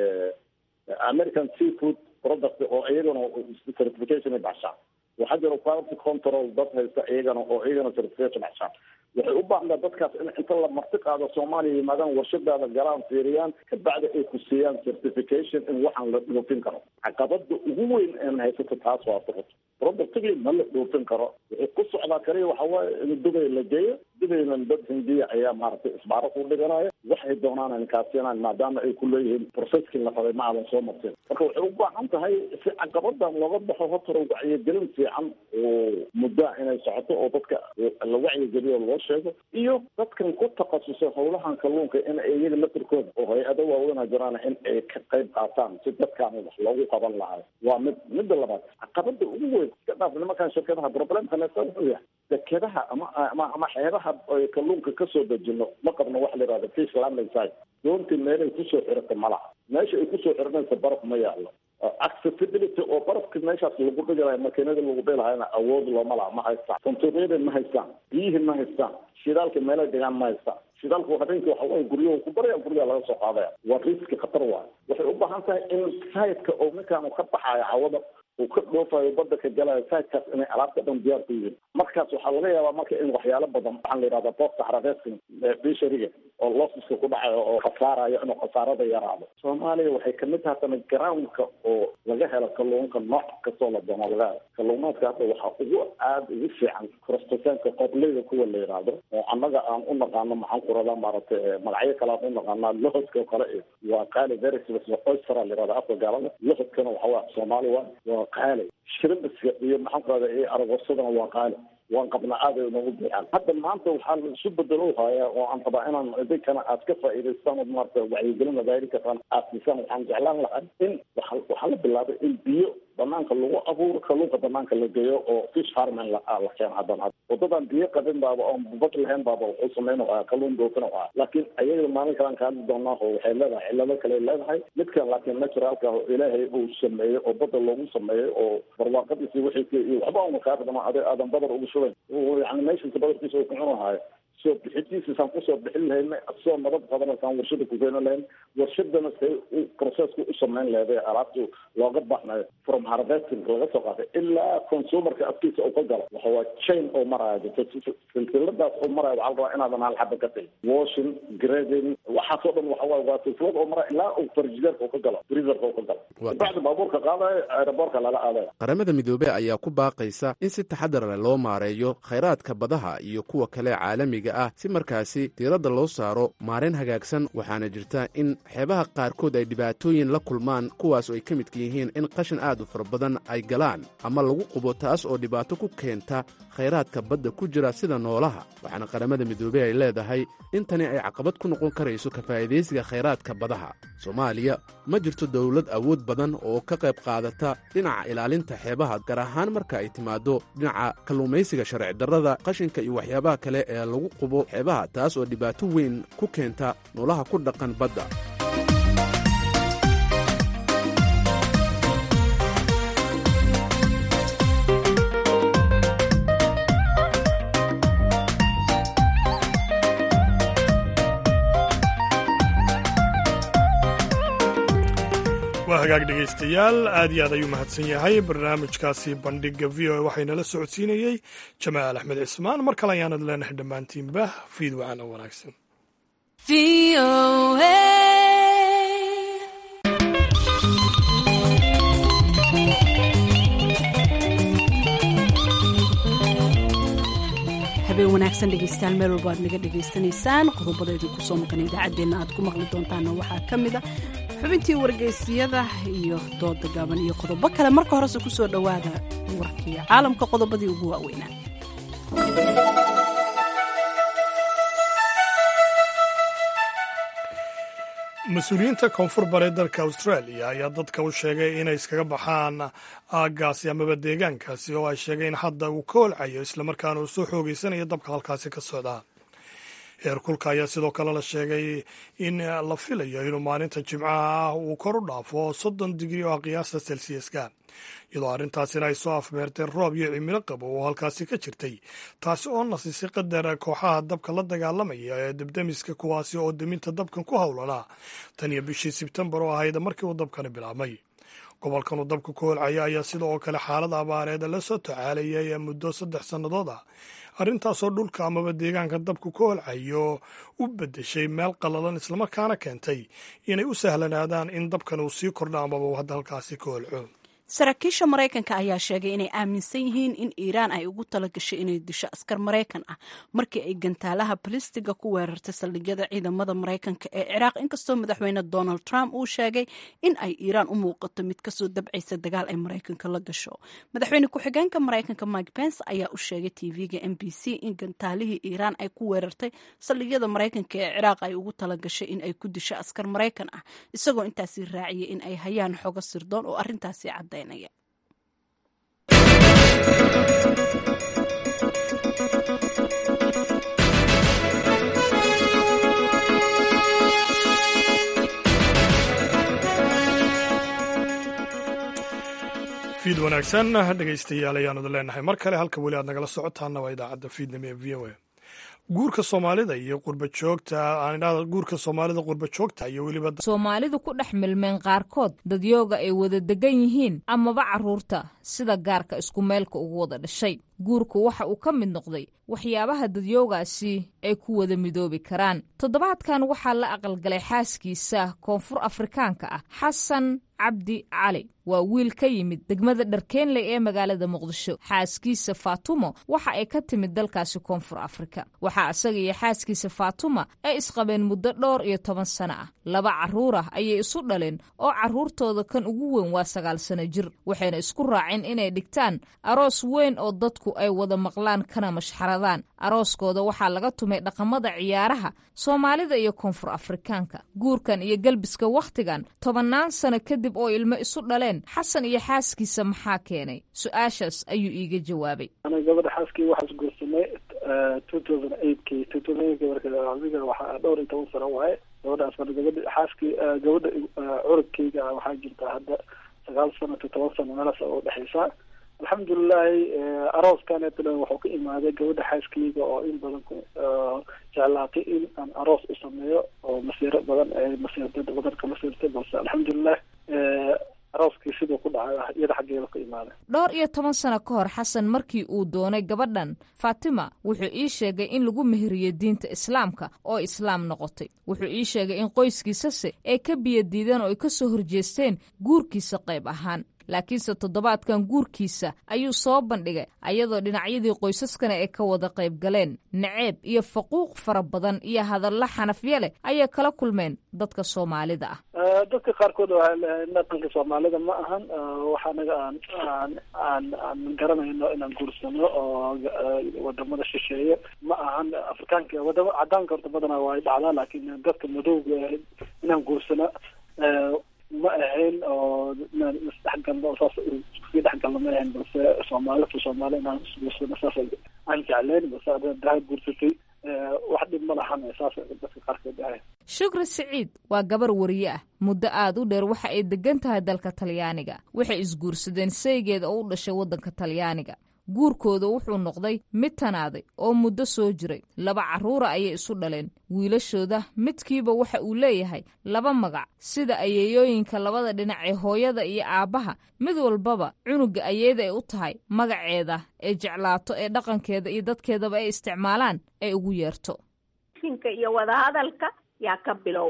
american seafood product oo iyagana certification ay baxshaan waxaa jiro quality control dad haysta iyagana oo iyagana certification baxshaan waxay u baahnaa dadkaas in inta la marti qaado soomaaliya yimaadaan warshadaada galaan fiiriyaan kabacdi ay ku siiyaan certification in waxaan la dhoofin karo caqabada ugu weyn een haysato taas waa sababto productigii ma la dhoofin karo wuxuu ku socdaa kaliya waxa waaye in dubay la geeyo dubayna dad hindiya ayaa maaragtay isbaaro ku dhiganaya waxay doonaan in kaasiinaan maadaama ay ku leeyihiin processkii la rabay ma aadan soo martin marka waxay u baahan tahay si caqabadan looga baxo hortara wacyigelin fiican oo muddaa inay socoto oo dadka la wacyigeliyo loo sheego iyo dadkan ku takhasusay howlahan kalluunka in iyaga lafirkooda oo hay-ado waaweyna jiraan in ay ka qayb qaataan si dadkaan wax loogu qaban lahayo waa mid midda labaad caqabada ugu weyn iska dhaaf nimankan shirkadaha problemka neesta wuxuu yahay dekedaha ama ama ama xeebaha ay kalluunka kasoo dejino ma qabno waxa la yihahda fish landing site doontii meelay kusoo xirata malaha meesha ay kusoo xiranaysa baraf ma yaalo accessibility oo barafka meeshaas lagu dhigilayo makiinada lagu dhilahayna awood looma laha ma haystaan santuuqyada ma haystaan biyihii ma haystaan shidaalka meelay dhigaan ma haystaan shidaalku habeenkii waxa waye guryahu ku baraya guryaha laga soo qaadaya waa riski khatar waayo waxay u baahan tahay in sayidka oo ninkaan ka baxayo cawada uu ka dhoofayo badda ka galayo sayidkaas inay alaabta dhan diyaar ku yihiin markaas waxaa laga yaabaa marka in waxyaalo badan waxaan la yidhahda boosta xarabeeskan bishariga oo losiska ku dhacayo oo khasaarayo inuu khasaarada yaraado soomaaliya waxay kamid tahay tana groundka oo laga helo kalluunka nooc kastoo la doono laga helo kalluumaadka hadda waxaa ugu aada ugu fiican crostasanka qobleyda kuwa la yidhaahdo oo annaga aan u naqaano maxaan ku radaa maaragtay magacyo kale aan u naqaanaa lohodka oo kale iyo waa qaali verisbs oystera la yihahda afka gaalada lohodkana waxa waa soomaali waa waa qaali shrimbiska iyo maxaan ku rahda iyo aragosadana waa qaali waan qabnaa aad ay noogu buuxaan hadda maanta waxaa la isu bedelo hayaa oo aan rabaa inaan idinkana aad ka faa'iidaystaan oo maarata wacyigelin wadaari kartaan aad siisaan waxaan jeclaan lahay in waxa waxaa la bilaabay in biyo banaanka lagu abuuro kalluunka banaanka la geeyo oo fish farming la la keeno haddana waddadan biyo qabin baaba oon bad lahayn baaba wuxuu sameyn oo kalluun doofin oo ah laakiin ayaga maalin kalaan ka hadli doonaa oo waxay leedahay cillado kale leedahay midkan laakiin naturalka oo ilaahay uu sameeyey oo badda loogu sameeyey oo barwaaqadiisi wixii iyo waxba una kaa ridama ade aadan badar ugu shubayn yani meeshiisa badarkiisa uu ku cunahayo soo bixintiisasaan kusoo bixin lahayn soo nabad qabanasaan warshada ku keeni lahayn warshadana say u processku u samayn lahayd alaabtu looga baxnayo from harvesting laga soo qaaday ilaa consumerka afkiisa uu ka galo waxa waa chain oo maraya silsiladaas oo maraya waxaa la rabaa inaadan hal xaba ka tagin washing grading waxaasoo dhan waxa waay waa silsilad oo maraya ilaa uu farjideerka uu ka galo freezerka uu ka galo bacdi baabuurka qaadayo aeroboortka lala aadayo qaramada midoobey ayaa ku baaqaysa in si taxadar leh loo maareeyo khayraadka badaha iyo kuwa kale caalamiga ah si markaasi diiradda loo saaro maarayn hagaagsan waxaana jirta in xeebaha qaarkood ay dhibaatooyin la kulmaan kuwaas oo ay ka midka yihiin in qashin aad u fara badan ay galaan ama lagu qubo taas oo dhibaato ku keenta khayraadka badda ku jira sida noolaha waxaana qaramada midoobey ay leedahay in tani ay caqabad ku noqon karayso ka faa'idaysiga khayraadka badaha soomaaliya ma jirto dowlad awood badan oo ka qayb qaadata dhinaca ilaalinta xeebaha gaar ahaan marka ay timaaddo dhinaca kalluumaysiga sharci darrada qashinka iyo waxyaabaha kale ee lagu qubo xeebaha taas oo dhibaato weyn ku keenta noolaha ku dhaqan badda waa hagaag dhegaystayaal aad iyo aad ayuu mahadsan yahay barnaamijkaasi bandhiga v o a waxaynala socodsiinayey jamaal axmed cismaan mar kale ayaanad leenahay dhammaantiinba fiid wacan oo wanaagsan habeen wanaagsan dhegeystayaal meel walba aad naga dhegaysanaysaan qodobada idinku soo maqan idaacaddeenna aad ku maqli doontaana waxaa ka mid a xubintii wargeysyada iyo dooda gaaban iyo qodobo kale marka horese ku soo dhowaada warkii caalamka qodobadii ugu waaweynaa mas-uuliyiinta koonfur bare dalka australia ayaa dadka u sheegay inay iskaga baxaan aaggaasi amaba deegaankaasi oo ay sheegeen hadda uu ka holcayo islamarkaana uu soo xoogeysanayo dabka halkaasi ka socda heerkulka ayaa sidoo kale la sheegay in la filayo inuu maalinta jimcaha ah uu kor u dhaafo soddon digri oo ah qiyaasta selsiyaska iyadoo arrintaasina ay soo afmeerteen roob iyo cimilo qabo oo halkaasi ka jirtay taasi oo nasisay qadar kooxaha dabka la dagaalamaya ee debdemiska kuwaasi oo deminta dabkan ku howlanaa tan iyo bishii sebtembar oo ahayd markii uu dabkani bilaabmay gobolkan uu dabka ku holcaya ayaa sida oo kale xaalada abaareed la soo tacaalayay muddo saddex sannadood ah arrintaasoo dhulka amaba deegaanka dabku ka holcayo u beddeshay meel qallalan islamarkaana keentay inay u sahlanaadaan in dabkan uu sii kordho amaba uu hadda halkaasi ka holco saraakiisha maraykanka ayaa sheegay inay aaminsan yihiin in iiraan ay ugu talagashay inay disho askar maraykan ah markii ay gantaalaha balistiga ku weerartay saldhigyada ciidamada maraykanka ee ciraaq inkastoo madaxweyne donald trump uu sheegay in ay iiraan u muuqato mid kasoo dabcaysa dagaal ay maraykanka la gasho madaxweyne ku-xigeenka maraykanka mike pence ayaa u sheegay tv-ga m b c in gantaalihii iiraan ay ku weerartay saldhigyada maraykanka ee ciraaq ay ugu talagashay in ay ku disho askar maraykan ah isagoo intaasi raaciyay in ay hayaan xogo sirdoon oo arrintaasi cadda fiid wanaagsan dhegaystayaal ayaanu leenahay mar kale halka weli aad nagala socotaana waa idaacadda fiidnimo ee v o a guurka soomaalida iyo qurbajoogta guurka soomaalida qurbajoogta iyo weliba soomaalidu ku dhex milmeen qaarkood dadyooga ay wada degan yihiin amaba carruurta sida gaarka isku meelka ugu wada dhashay guurku waxa uu ka mid noqday waxyaabaha dadyoogaasi ay ku wada midoobi karaan toddobaadkan waxaa la aqalgalay xaaskiisa koonfur afrikaanka ah xasan cabdi cali waa wiil ka yimid degmada dharkeenley ee magaalada muqdisho xaaskiisa faatumo waxa ay ka timid dalkaasi koonfur afrika waxaa isaga iyo xaaskiisa faatuma ay isqabeen muddo dhowr iyo toban sano ah laba carruur ah ayay isu dhaleen oo carruurtooda kan ugu weyn waa sagaal sano jir waxayna isku raaceen inay dhigtaan aroos weyn oo dadku ay wada maqlaan kana mashxaradaan arooskooda waxaa laga tumay dhaqamada ciyaaraha soomaalida iyo koonfur afrikaanka guurkan iyo gelbiska wakhtigan tobannaan sano kadib oo ilmo isu dhaleen xasan iyo xaaskiisa maxaa keenay su-aashaas ayuu iiga jawaabay ana gabadha xaaskii waxaas guursanay two thousand eight k two thousand eight marka waxaa dhowr iyo toban sano waaye gabadhaas marka gabadha xaaskii gabadha curugkeyga waxaa jirta hadda sagaal sano to toban sano meelaas oo dhexeysa alxamdulilahi arooskaneetana wuxuu ka imaaday gabadha xaaskeyga oo in badan jeclaatay in aan aroos u sameeyo oo masiiro badan ee masiirtay badan ka masiirtay balse alxamdulilah arooskii siduu ku dhacay iyada xaggeeda ka imaaday dhowr iyo toban sano ka hor xasan markii uu doonay gabadhan faatima wuxuu ii sheegay in lagu meheriyey diinta islaamka oo islaam noqotay wuxuu ii sheegay in qoyskiisase ay ka biyadiideen oo ay ka soo horjeesteen guurkiisa qayb ahaan laakiinse toddobaadkan guurkiisa ayuu soo bandhigay ayadoo dhinacyadii qoysaskana ay ka wada qayb galeen naceeb iyo faquuq fara badan iyo hadallo xanafyo leh ayay kala kulmeen dadka soomaalida ah dadka qaarkood waxay leeyahay dhaqanka soomaalida ma ahan wax anaga aan aan aan aan garanayno inaan guursano oo wadamada shisheeye ma ahan afrikaanka wadama cadaanka horta badanaa waa dhacdaa laakiin dadka madowga inaan guursano ma ahayn oo inaan isdhexgalno saas iskusii dhexgalno ma ahayn balse soomaali to soomaali inaan isguursano saas aan jecleyn balse adaha guursatay wax dhib ma lahan saas dadka qaarkood ahayn shukri siciid waa gabar wariye ah muddo aad u dheer waxa ay degan tahay dalka talyaaniga waxay isguursadeen saygeeda oo u dhashay waddanka talyaaniga guurkooda wuxuu noqday mid tanaaday oo muddo soo jiray laba carruura ayay isu dhaleen wiilashooda midkiiba waxa uu leeyahay laba magac sida ayeeyooyinka labada dhinac ee hooyada iyo aabbaha mid walbaba cunuga ayeeda ay u tahay magaceeda ee jeclaato ee dhaqankeeda iyo dadkeedaba ay isticmaalaan ay ugu yeerto shinka iyo wadahadalka yaa ka bilowday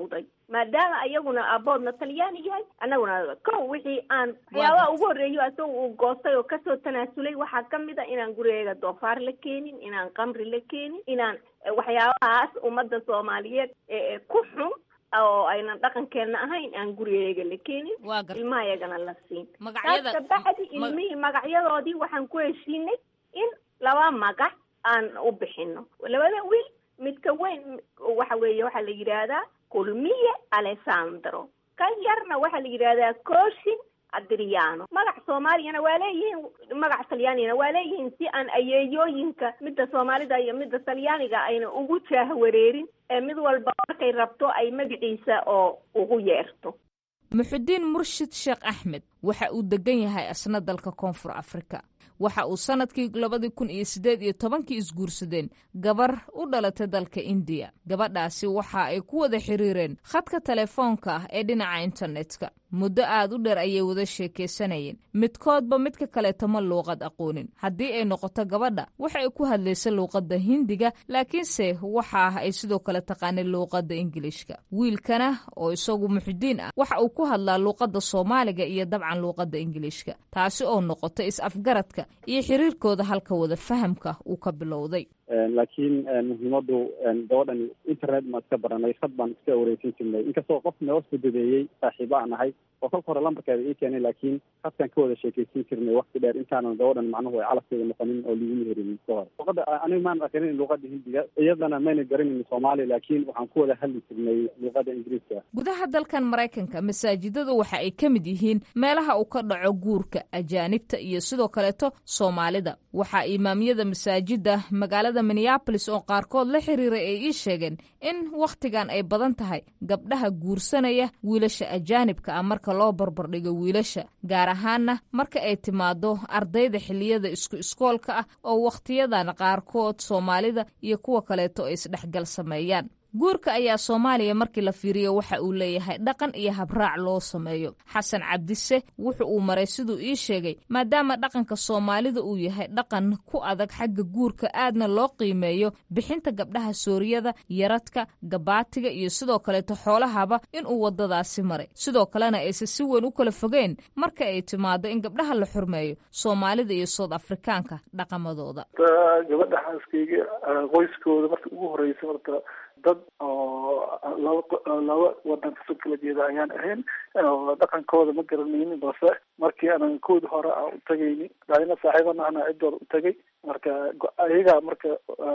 maadaama ayaguna aboodna talyaani yahay annaguna kow wixii aan waxyaabaha ugu horreeyo asaga uu goostay oo kasoo tanaasulay waxaa kamid a inaan gurigeega doofaar la keenin inaan qamri la keenin inaan waxyaabahaas ummadda soomaaliyeed ee ku xun oo aynan dhaqankeena ahayn aan gurigeega la keenin ilmaha iyagana la siin taas kabacdi ilmihii magacyadoodii waxaan ku heshiinay in laba magac aan u bixino labada wiil midka weyn waxa weeye waxaa la yidhaahdaa kulmiye alessandro kan yarna waxaa la yidhaahdaa coshin adriano magac soomaaliyana waa leeyihiin magac talyaanigana waa leeyihiin si aan ayeeyooyinka midda soomaalida iyo midda talyaaniga ayna ugu jaahwareerin ee mid walba markay rabto ay magaciisa oo ugu yeerto muxudiin murshid sheekh axmed waxa uu degan yahay asna dalka koonfur afrika waxa uu sanadkii labadii kun iyo siddeed iyo tobankii isguursadeen gabar u dhalatay dalka indiya gabadhaasi waxa ay ku wada xiriireen khadka telefoonka ah ee dhinaca internetka muddo aad u dheer ayay wada sheekaysanayeen midkoodba midka kaleeto ma luuqad aqoonin haddii ay noqoto gabadha waxa ay ku hadlaysa luuqadda hindiga laakiinse waxa ah ay sidoo kale taqaanay luuqadda ingiliishka wiilkana oo isagu muxudiin ah waxa uu ku hadlaa luuqadda soomaaliga iyo dabcan luuqadda ingiliishka taasi oo noqota is-afgaradka iyo xiriirkooda halka wada fahamka uu ka bilowday laakiin muhiimadu gabadhan internet maan iska baranay khad baan iska wareysan jirnay inkastoo qof noo fududeeyey saaxiibo aan ahay oo kolka hore lambarkeeda ii keenay laakiin khadkaan ka wada sheekeysan jirnay wakti dheer intaanan gabadhan macnuhu ay calafkeeda noqonin oo liguma herin ka hore luqada aniga maan aqrinin luuqada hindiga iyadana mayna garanin soomaali laakiin waxaan ku wada hadli jirnay luuqada ingiriiska gudaha dalkan maraykanka masaajidada waxa ay ka mid yihiin meelaha uu ka dhaco guurka ajaanibta iyo sidoo kaleeto soomaalida waxaa imaamyada masaajida magaalada minneabolis oo qaarkood la xiriiray ay ii sheegeen in wakhtigan ay badan tahay gabdhaha guursanaya wiilasha ajaanibka ah marka loo barbardhigo wiilasha gaar ahaanna marka ay timaado ardayda xilliyada isku iskoolka ah oo wakhtiyadan qaarkood soomaalida iyo kuwa kaleeto ay isdhexgal sameeyaan guurka ayaa soomaaliya markii la fiiriyo waxa uu leeyahay dhaqan iyo habraac loo sameeyo xasan cabdise wuxu uu maray siduu ii sheegay maadaama dhaqanka soomaalida uu yahay dhaqan ku adag xagga guurka aadna loo qiimeeyo bixinta gabdhaha sooriyada yaradka gabaatiga iyo sidoo kaleeto xoolahaba inuu wadadaasi maray sidoo kalena aysan si weyn u kala fogeen marka ay timaado in gabdhaha la xurmeeyo soomaalida iyo sood afrikaanka dhaqamadooda gabadha xaaskayga qoyskooda marka ugu horeysa marka dad oo laba laba wadan kasoo kala jeeda ayaan ahayn dhaqankooda ma garanaynin balse markii aanan koodi hore aan u tagayni daadina saaxiibana ana ciddooda u tagay marka ayaga marka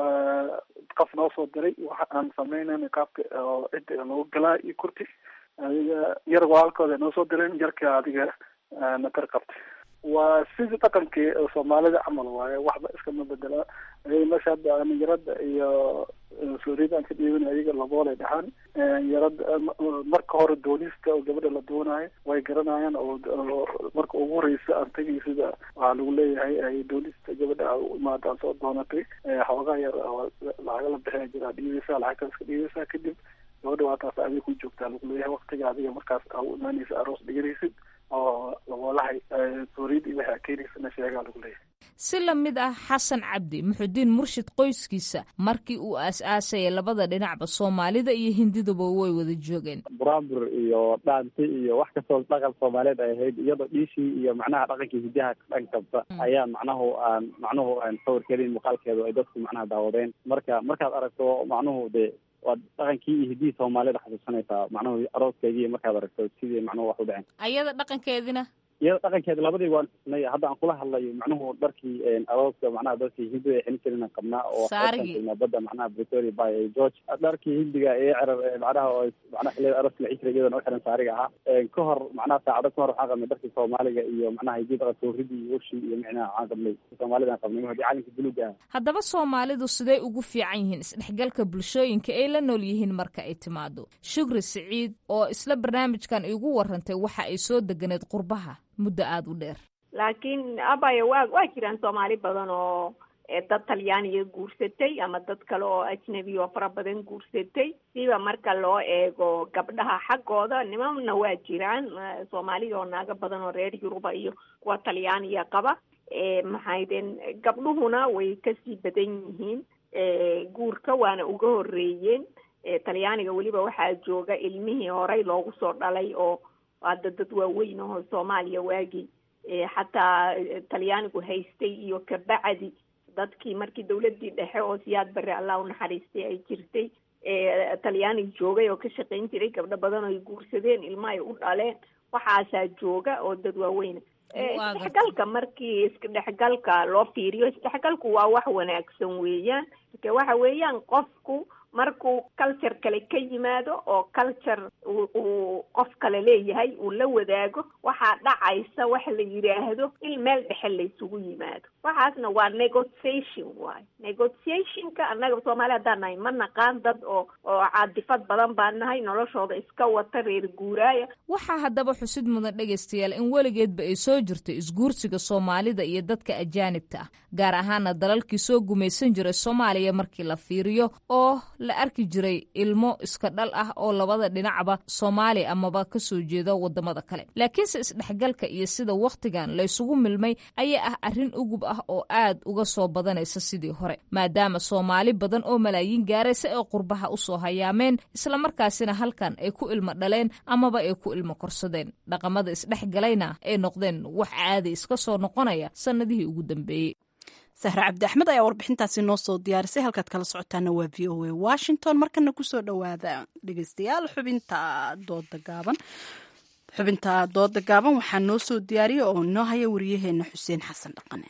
qof noo soo diray waxa aan sameynayna qaabka oo cidda lagu galaa iyo kurti adiga yar walaalkooda noo soo direen yarka adiga nakar qabtay waa sidii dhaqankii soomaalida camal waaye waxba iskama bedelaa ayaga meesha hadda aan yarada iyo sooriyada aan ka dhiibin ayaga laboolay dhahaan yarada marka hore doonista oo gabadha la doonayo way garanayaan oo marka ugu horeysa aan tagay sida waxaa lagu leeyahay doonista gabadha u imaada aan soo doonatay xoogaa yar oo lacaga la bixina jira dhiibeysa lacagtaas ka dhiibeysa kadib gabadha waataas adiga ku joogtaa lagu leeyahay waktiga adiga markaas aa u imaanaysa aroos dhiganaysid oo laboolahay sooriyada iyo waxaa keenaysana sheegaa lagu leeyahay si la mid ah xasan cabdi muxudiin murshid qoyskiisa markii uu aas-aasaya labada dhinacba soomaalida iyo hindiduba way wada joogeen buraabur iyo dhaanti iyo wax kastoo dhaqan soomaaliyeed ay ahayd iyadoo dhiishii iyo macnaha dhaqankii hidaha dhan kasta ayaa macnahu aan macnuhu aan sawirkeedin muuqaalkeedu ay dadku macnaha daawadeen marka markaad aragto macnuhu dee waad dhaqankii iyo hidihii soomaalida xasuusanaysaa macnuhu arooskeedii markaad aragto sidii macnuhu wax u dhaceen ayada dhaqankeedina iyada dhaqankeeda labadii waan xusnay hadda aan kula hadlayo macnuhu dharkii arooska macnaha dadkii hindiga ay xilin jireen aan qabnaa oo Saarigii. badda macnaha pretoria by george dharkii hindiga ee cerar ee macnaha oo macnaha xilliyada arooska la cijiray iyadana u xiran saariga ahaa ka hor macnaha saacado ka hor waxaan qabnay dharkii soomaaliga iyo macnaha hidii dhaqan sooridii iyo ushii iyo micnaha waxaan qabnay soomaalida aan qabnay hadii calanka buluuga ah haddaba soomaalidu siday ugu fiican yihiin isdhexgalka bulshooyinka ay la nool yihiin marka ay timaado shukri siciid oo isla barnaamijkan igu warantay waxa ay soo deganeed qurbaha muddo aada u dheer laakiin abaya waa waa jiraan soomaali badan oo eh, dad talyaaniga guursatay ama dad kale oo ajnabi oo fara badan guursatay siba marka loo eego gabdhaha xaggooda nimanna waa jiraan eh, soomaalida oo naago badan oo reer yuruba iyo kuwa talyaaniga qaba eh, maxaydeen gabdhuhuna way kasii badan yihiin eh, guurka waana uga horeeyeen talyaaniga weliba waxaa jooga ilmihii horey loogu soo dhalay oo hadda dad waaweyn aho soomaaliya waagii xataa talyaanigu haystay iyo kabacdi dadkii markii dawladii dhexe oo siyaad barre allah unaxariistay ay jirtay talyaaniga joogay oo ka shaqayn jiray gabdho badan oo ay guursadeen ilma ay u dhaleen waxaasaa jooga oo dad waaweyna isdhexgalka markii isdhexgalka loo fiiriyo isdhexgalku waa wax wanaagsan weeyaan marka waxa weeyaan qofku markuu culture kale ka yimaado oo culture uu qof kale leeyahay uu la wadaago waxaa dhacaysa wax la yidhaahdo in meel dhexe laysugu yimaado waxaasna waa negotiation waayo negotiationka annaga soomaali haddaan nahay ma naqaan dad oo oo caadifad badan baan nahay noloshooda iska wata reer guuraaya waxaa haddaba xusid mudan dhegaystayaal in weligeedba ay soo jirto isguursiga soomaalida iyo dadka ajaanibta ah gaar ahaana dalalkii soo gumaysan jiray soomaaliya markii la fiiriyo oo la arki jiray ilmo iska dhal ah oo labada dhinacba soomaali amaba ka soo jeeda wadamada kale laakiinse isdhexgalka iyo sida wakhtigan laysugu milmay ayaa ah arrin ugub ah oo aad uga soo badanaysa sidii hore maadaama soomaali badan oo malaayiin gaaraysa ee qurbaha usoo hayaameen islamarkaasina halkan ay ku ilmo dhaleen amaba ay ku ilmo korsadeen dhaqamada isdhexgalayna ay noqdeen wax caadi iska soo noqonaya sannadihii ugu dambeeyey sahre cabdi axmed ayaa warbixintaasi noo soo diyaarisay halkaad kala socotaana waa v o a washington markana kusoo dhowaada dhegeystayaal xubinta dooda gaaban xubinta dooda gaaban waxaa noo soo diyaariya oo noo haya wariyaheena xuseen xasan dhaqane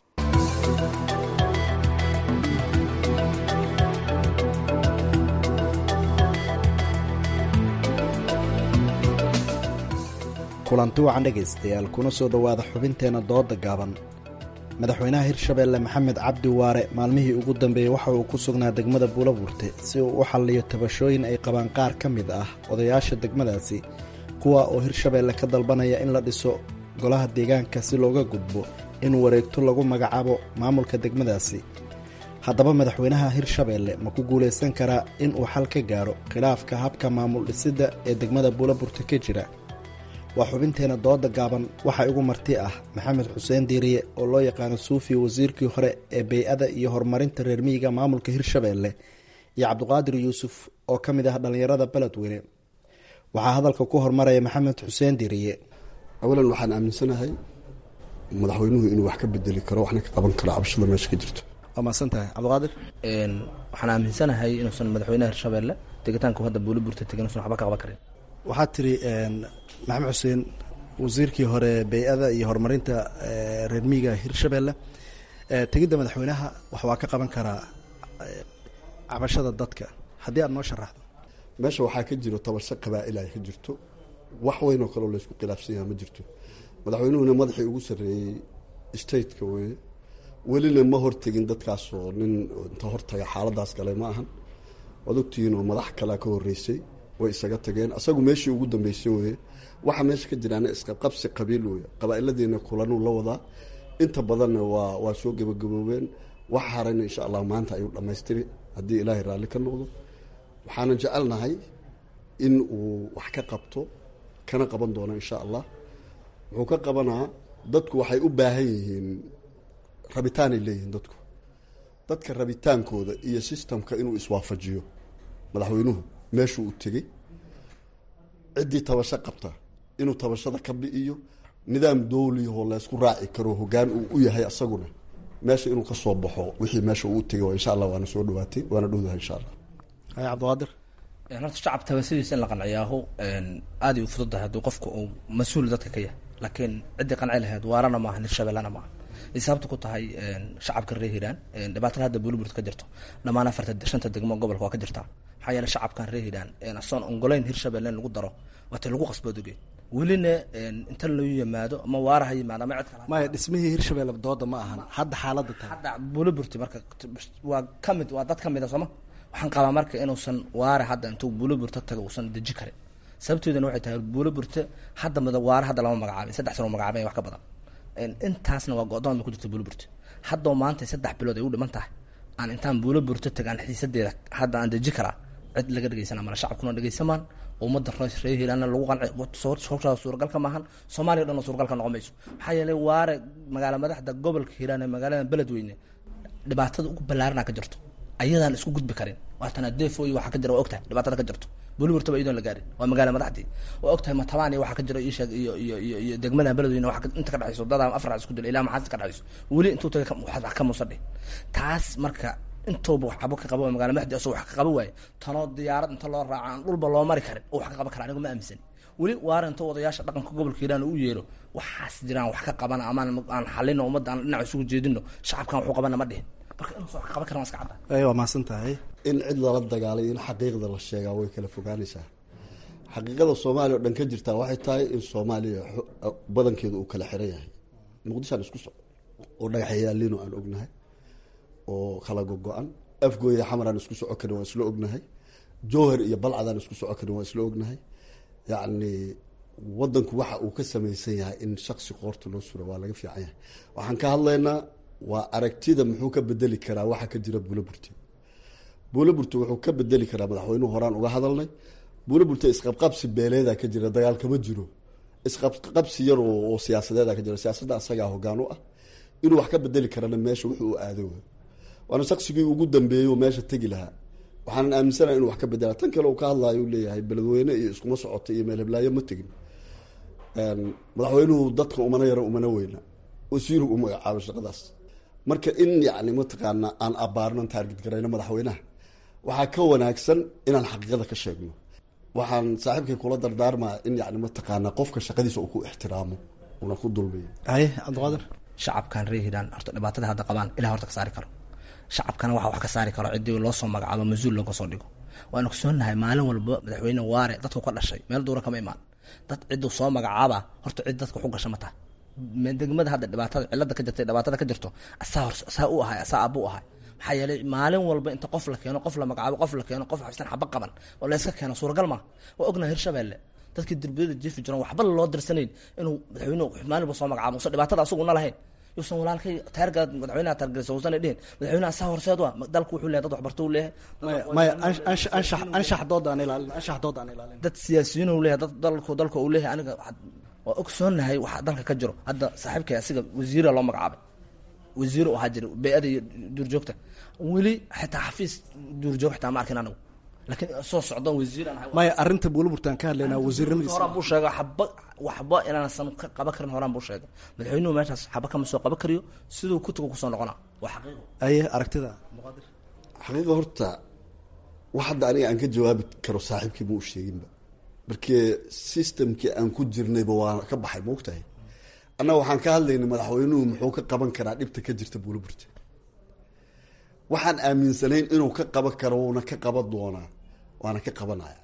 kulanti wacan dhegaystayaal kuna soo dhowaada xubinteenna dooda gaaban madaxweynaha hirshabeelle maxamed cabdi waare maalmihii ugu dambeeyey waxa uu ku sugnaa degmada buulabuurte si uu u xalliyo tabashooyin ay qabaan qaar ka mid ah odayaasha degmadaasi kuwa oo hirshabeelle ka dalbanaya in la dhiso golaha deegaanka si looga gudbo in wareegto lagu magacaabo maamulka degmadaasi haddaba madaxweynaha hirshabeelle ma ku guulaysan karaa in uu xal ka gaaro khilaafka habka maamul dhisidda ee degmada buulabuurte ka jira waa xubinteena dooda gaaban waxaa igu marti ah maxamed xuseen diiriye oo loo yaqaano suufi wasiirkii hore ee bey-ada iyo horumarinta reer miyiga maamulka hirshabeelle iyo cabdiqaadir yuusuf oo ka mid ah dhallinyarada beledweyne waxaa hadalka ku hormaraya maxamed xuseen diiriye awalan waxaan aaminsanahay madaxweynuhu inuu wax ka bedeli karo waxna ka qaban karo cabashada meesha ka jirto waa mahadsantahay cabdiqaadir waxaan aaminsanahay inuusan madaxweynaha hirshabeelle tegitaanku hadda buuli burta tegin usan waxba ka qaban karin waxaad tiri maxamed xuseen wasiirkii hore bey-ada iyo horumarinta reer miyiga hirshabeelle tegidda madaxweynaha wax waa ka qaban karaa cabashada dadka haddii aad noo sharaxdo meesha waxaa ka jiro tabarse qabaa-il ay ka jirto wax weyn oo kaleo laysku khilaafsan yaha ma jirto madaxweynuhuna madaxii ugu sarreeyey stateka weye welina ma hortegin dadkaasoo nin inta hortaga xaaladaas galay ma ahan waad ogtihiin oo madax kalea ka horeysay way isaga tageen asagu meeshii ugu dambeysay weye waxa meesha ka jiraana isqabqabsi qabiil weye qabaa-iladiina kulanuu la wadaa inta badanna waa waa soo gebagaboobeen wax harayna insha allah maanta ayuu dhammaystiri haddii ilaahay raalli ka noqdo waxaanan jecelnahay in uu wax ka qabto kana qaban doono insha allah wuxuu ka qabanaa dadku waxay u baahan yihiin rabitaanay leeyihiin dadku dadka rabitaankooda iyo sistamka inuu iswaafajiyo madaxweynuhu meeshuu u tegey ciddii tabasho qabta inuu tabashada ka bi'iyo nidaam dowliyahoo laysku raaci karo hogaan uu u yahay asaguna meesha inuu ka soo baxo wixii meesha uu tegay insha allah waana soo dhawaatay waana dhowdahay insha allah hay cabdiqaadir horta shacab tabashadiisa in la qanciyaahu aad ay u fududahay hadduu qofku uu mas-uul dadka ka yahay laakiin ciddii qanci lahayd waarana maaha hirshabellena maaha ay sababta ku tahay shacabka reer hiiraan dhibaatada hadda buuliburt ka jirto dhammaan afarta shanta degmo gobolka waa ka jirtaa maxaa yeele shacabkan reer hiiraan asoon ongoleyn hirshabelle in lagu daro waatay lagu qasboodogey welina inta loo yimaado ama waara ha yimaado ama cid kale maya dhismihii hirshabelle dooda ma ahan hadda xaaladda tahay hadda buuliburti marka waa ka mid waa dad ka mid a sooma waxaan qabaa marka inuusan waare hadda intuu buuliburta taga uusan deji karin sababteeduna waxay tahay buuliburte hadda mid waare hadda lama magacaabin saddex sano magacaabin wax ka badan intaasna waa go-doon bay ku jirta buuliburte haddoo maanta saddex bilood ay u dhiman tahay aan intaan buuliburte tagaan xiisadeeda hadda aan deji karaa cid laga dhegeysana mala shacabkuna dhegeysamaan ummadda reer hiiraanna lagu qanci suuragalka maahan soomaaliya o dhan suuragalka noqon mayso maxaa yeelay waare magaala madaxda gobolka hiiraan ee magaalada beledweyne dhibaatada ugu ballaarana ka jirto ayadaan isku gudbi karin waatana defo iyo waxaa ka jira waa ogtahay dhibaatada ka jirto buliburtaba iyadoon la gaarin waa magaala madaxdii waa ogtahay matabaan iyo waxaa ka jira isheeg iyo iyo iyo iyo degmada beledweyne waa inta ka dhexayso dadaa afar isku dila ilaa maxaas ka dhexayso weli intuu tagay wax ka muusa dhih taas marka intooba wax cabo ka qabo magaala madaxdii asoo wax ka qabo waaye tanoo diyaarad inta loo raaco aan dhulba loo mari karin oo wax ka qaban kara anigu ma aaminsan weli waara inta wadayaasha dhaqanka gobolka hiiraan u yeero waxaas jiraan wax ka qabana amaan aan xalino ummadda aan dhinac isugu jeedino shacabkan waxu qabana ma dhihin marka inuusan wax ka qaban karan waa iska cadda waa mahadsan tahay in cid lala dagaalay in xaqiiqda la sheegaa way kala fogaanaysaa xaqiiqada soomaaliya oo dhan ka jirtaa waxay tahay in soomaaliya badankeedu uu kala xiran yahay muqdishoan isku soco oo dhagaxyaalino aan ognahay oo kala gogo-an afgooya xamaraan isku soco karin waan isla ognahay jowhar iyo balcadaan isku soco karin waan isla ognahay yacni wadanku waxa uu ka samaysan yahay in shaksi qoorta loo suro waa laga fiican yahay waxaan ka hadlaynaa waa aragtida muxuu ka bedeli karaa waxa ka jira buulaburte buulaburte wuxuu ka bedeli karaa madaxweynuhu horaan uga hadalnay buulaburte isqabqabsi beeleeda ka jira dagaal kama jiro isqabqabsi yar oo siyaasadeeda ka jira siyaasadda asagaa hogaan u ah inuu wax ka bedeli karana meesha wuxuu u aado waana shaksigii ugu dambeeyey oo meesha tegi lahaa waxaanan aaminsanaha inu wax ka bedela tan kale uu ka hadlayo u leeyahay beledweyne iyo iskuma socota iyo meel heblaayo ma tegin madaxweynuhu dadka umana yaro umana weyna wasiiru u magacaabo shaqadaas marka in yani mataqaana aan abaarno taargid garayno madaxweynaha waxaa ka wanaagsan inaan xaqiiqada ka sheegno waxaan saaxiibkay kula dardaarmaa in yani mataqaana qofka shaqadiisa uu ku ixtiraamo una ku dulmiyo haye cabdiqaadir shacabkan reer hiiraan horta dhibaatada hadda qabaan ilah horta ka saari karo shacabkana waxa wax ka saari karo ciddii loo soo magacaabo mas-uul looga soo dhigo waanu ogsoonahay maalin walba madaxweyne waare dadku ka dhashay meel duura kama imaan dad cidduu soo magacaaba horta cid dadka waxu gasha ma taha degmada hadda dhibaatada cilada ka jirta dhibaatada ka jirto asaa hor asaa u ahay asaa abu ahay maxaa yeelay maalin walba inta qof la keeno qof la magacaabo qof la keeno qof xabsan xaba qaban oo la iska keeno suuragal ma waa ognahay hirshabeelle dadkii derbiyada jiifi jiran waxba loo dirsanayn inuu madaxweynuhu maalin walba soo magacaabo usan dhibaatada asaguna lahayn yuusan walaalkay taarga madaxweynaha taargelisa uusan dhihin madaxweynaha asaa horseed waa dalku wuxuu leeyahay dad waxbarto uu leeyahay maya anshax anshax dood aan ilaalin anshax dood aan ilaalin dad siyaasiyiin uu leeyahay dad dalku dalka uu leeyahay aniga waa ogsoonahay waxa dalka ka jiro hadda saaxiibkay asiga wasiira loo magacaabay wasiir u ahaa jira bey-ada iyo duurjoogta weli xitaa xafiis duurjoog xitaa ma arkin anigu laakiin soo socdon wasiiraan ahay maya arrinta buulaburtaan ka hadlaynaa wasiirnimadiisa horaan buu sheegay xaba waxba inaansan ka qaban karin horaan buu sheegay madaxweynuhu meeshaas xaba kama soo qaban kariyo siduu ku tago kusoo noqona waa xaqiiqo aye aragtida xaqiiqa horta wax hadda aniga aan ka jawaabi karo saaxiibkii ma u sheeginba markii systemkii aan ku jirnayba waa ka baxay ma ogtahay annaga waxaan ka hadlaynay madaxweynuhu muxuu ka qaban karaa dhibta ka jirta buulaburta waxaan aaminsanayn inuu ka qaban karo wuuna ka qaban doonaa waana ka qabanaya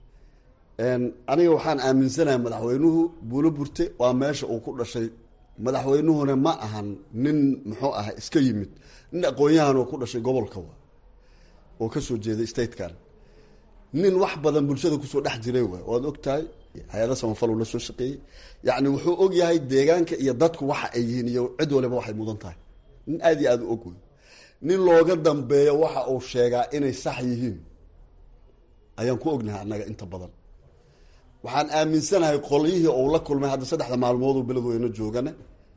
aniga waxaan aaminsanahay madaxweynuhu buulaburte waa meesha uu ku dhashay madaxweynuhuna ma ahan nin muxuu aha iska yimid nin aqoon-yahan oo ku dhashay gobolka wa oo kasoo jeeday statekan nin wax badan bulshada kusoo dhex jiray waay waad og tahay hay-ada samafal uu la soo shaqeeyey yacni wuxuu og yahay deegaanka iyo dadku waxa ay yihiin iyo cid waliba waxay mudan tahay nin aada iyo aada u og wey nin looga dambeeyo waxa uu sheegaa inay sax yihiin ayaan ku ognahay annaga inta badan waxaan aaminsanahay qolyihii uu la kulmay hadda saddexda maalmoodoo beledweyne joogane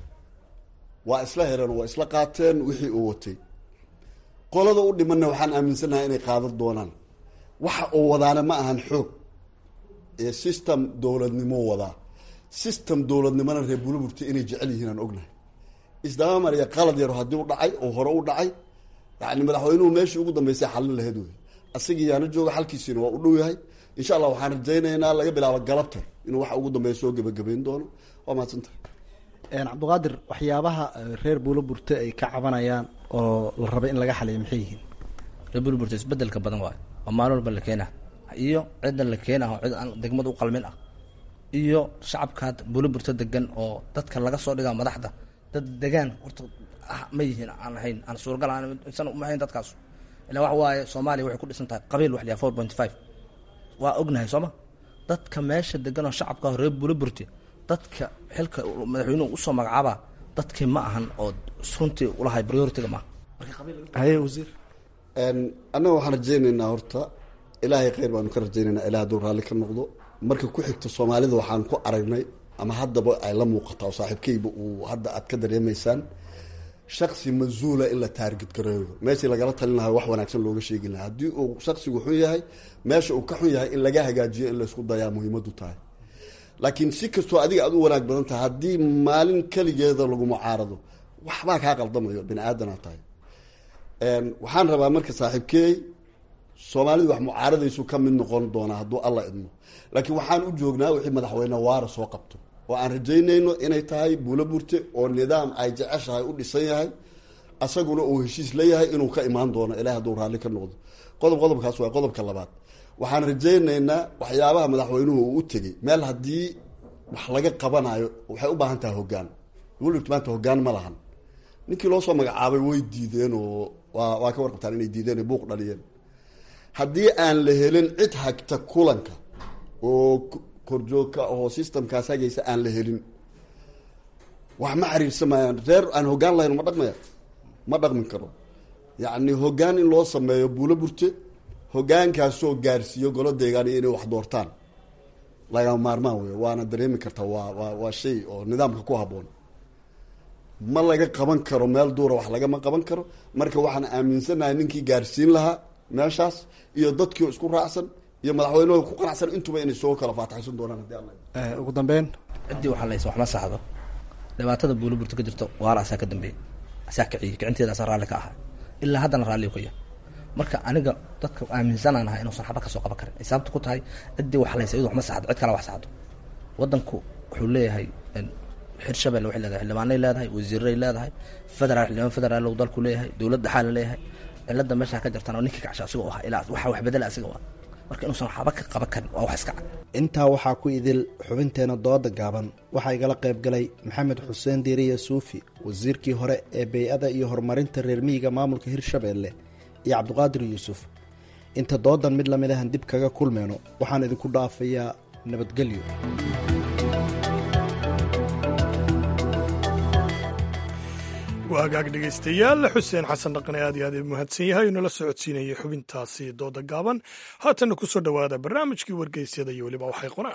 waa isla hereen waa isla qaateen wixii uu watay qolada u dhimanna waxaan aaminsanahay inay qaadan doonaan waxa uu wadaana ma ahan xoog ee system dowladnimo wadaa system dowladnimona reer buulaburta inay jecel yihiin aan ognahay isdaba mariya qalad yaro haddii u dhacay oo hore u dhacay yani madaxweynuhu meeshii ugu dambeysay xallin lahayd wey asagii yaana jooga xalkiisiina waa u dhow yahay insha allah waxaan rajaynaynaa laga bilaabo galabta inuu waxa ugu dambeeya soo gebagabayn doono waa mahadsantahay cabdiqaadir waxyaabaha reer buulaburte ay ka cabanayaan oo la raba in laga xaliyo maxay yihiin reer buulaburte isbedelka badan waayo oo maalin walba la keena iyo cidda la keena oo cid aan degmada u qalmin ah iyo shacabka buulaburte degan oo dadka laga soo dhigaa madaxda dad degaan horta ah ma yihiin aan ahayn aan suuragal aan uma ahayn dadkaas ilaa waxa waaye soomaaliya waxay ku dhisan tahay qabiil wax liyaa four point five waa ognahay sooma dadka meesha degan oo shacabka ah reer buulaburte dadka xilka madaxweynuhu usoo magacaaba dadkii ma ahan oo runtii ulahay prioritiga maaha haye wasiir annaga waxaan rajaynaynaa horta ilaahay kheyr baanu ka rajaynaynaa ilaah hadduu raalli ka noqdo marka ku xigta soomaalida waxaan ku aragnay ama haddaba ay la muuqataa oo saaxiibkeyba uu hadda aad ka dareemaysaan shaksi mas-uula in la taargid gareeyo meeshii lagala talin lahaa wax wanaagsan looga sheegi lahaa haddii uu shaksigu xun yahay meesha uu ka xun yahay in laga hagaajiyo in laysku dayaa muhiimadu tahay laakiin si kastoo adiga aad u wanaag badan tahay haddii maalin keligeeda lagu mucaarado waxbaa kaa qaldamayo bini aadanaa tahay waxaan rabaa marka saaxiibkeey soomaalidu wax mucaaradaysu ka mid noqon doonaa hadduu alla idmo laakiin waxaan u joognaa wixii madaxweyne waara soo qabto oo aan rajaynayno inay tahay buulo burte oo nidaam ay jeceshahay u dhisan yahay asaguna uu heshiis leeyahay inuu ka imaan doono ilaah hadduu raalli ka noqdo qodob qodobkaas waa qodobka labaad waxaan rajaynaynaa waxyaabaha madaxweynuhu uu u tegey meel haddii wax laga qabanayo waxay u baahan tahay hoggaan buulburte maanta hoggaan ma lahan ninkii loo soo magacaabay way diideen oo waa waa ka warqabtaan inay diideen oo buuq dhaliyeen haddii aan la helin cid hagta kulanka oo korjoogka oo systemkaas hagaysa aan la helin wax ma xiriirsamayaan reer aan hoggaan lahayn ma dhaqmaya ma dhaqmi karo yacni hoggaan in loo sameeyo buulo burte hoggaankaasoo gaarsiiyo golo deegaaniyo inay wax doortaan lagama maarmaan wey waana dareemi kartaa waa waa waa shay oo nidaamka ku habboon ma laga qaban karo meel duura wax lagama qaban karo marka waxaan aaminsanahay ninkii gaarsiin lahaa meeshaas iyo dadkii isku raacsan iyo madaxweynuhu ku qanacsan intuba inay soo kala faataxaysan doonaan haddii alla ugu dambeyn ciddii waxaa laysa wax ma saxdo dhibaatada buulo burta ka jirto waara asaa ka dambeeyey asaa kiciyey kicinteeda asaa raalli ka ahaa ilaa haddana raalli ka yahay marka aniga dadka aaminsanaan ahaa inuusan xaba kasoo qaban karin ay sababta ku tahay ciddii wax laysa iyadu wax ma saxdo cid kale wax saxdo wadanku wuxuu leeyahay hirshabelle waxay leedahay xildhibaanay leedahay wasiiray leedahay federaal xildhibaan federaal uu dalku leeyahay dowlad dhaxaa la leeyahay cilada meesha ka jirtaan oo ninkii kacsha asigoo ahaa ilaa waxa wax bedela asiga waa marka inuusan waxba ka qaban karin waa wax iska cad intaa waxaa ku idil xubinteena dooda gaaban waxaa igala qayb galay maxamed xuseen diiriya suufi wasiirkii hore ee bey-ada iyo horumarinta reer miyiga maamulka hirshabeelle iyo cabdiqaadir yuusuf inta doodan mid lamid ahan dib kaga kulmeyno waxaan idinku dhaafayaa nabadgelyo waa hagaag dhegaystayaal xuseen xasan dhaqane aad iyo aad u mahadsan yahay oo nala socodsiinayay xubintaasi dooda gaaban haatanna ku soo dhowaada barnaamijkii wargeysyada iyo weliba waxay qoraan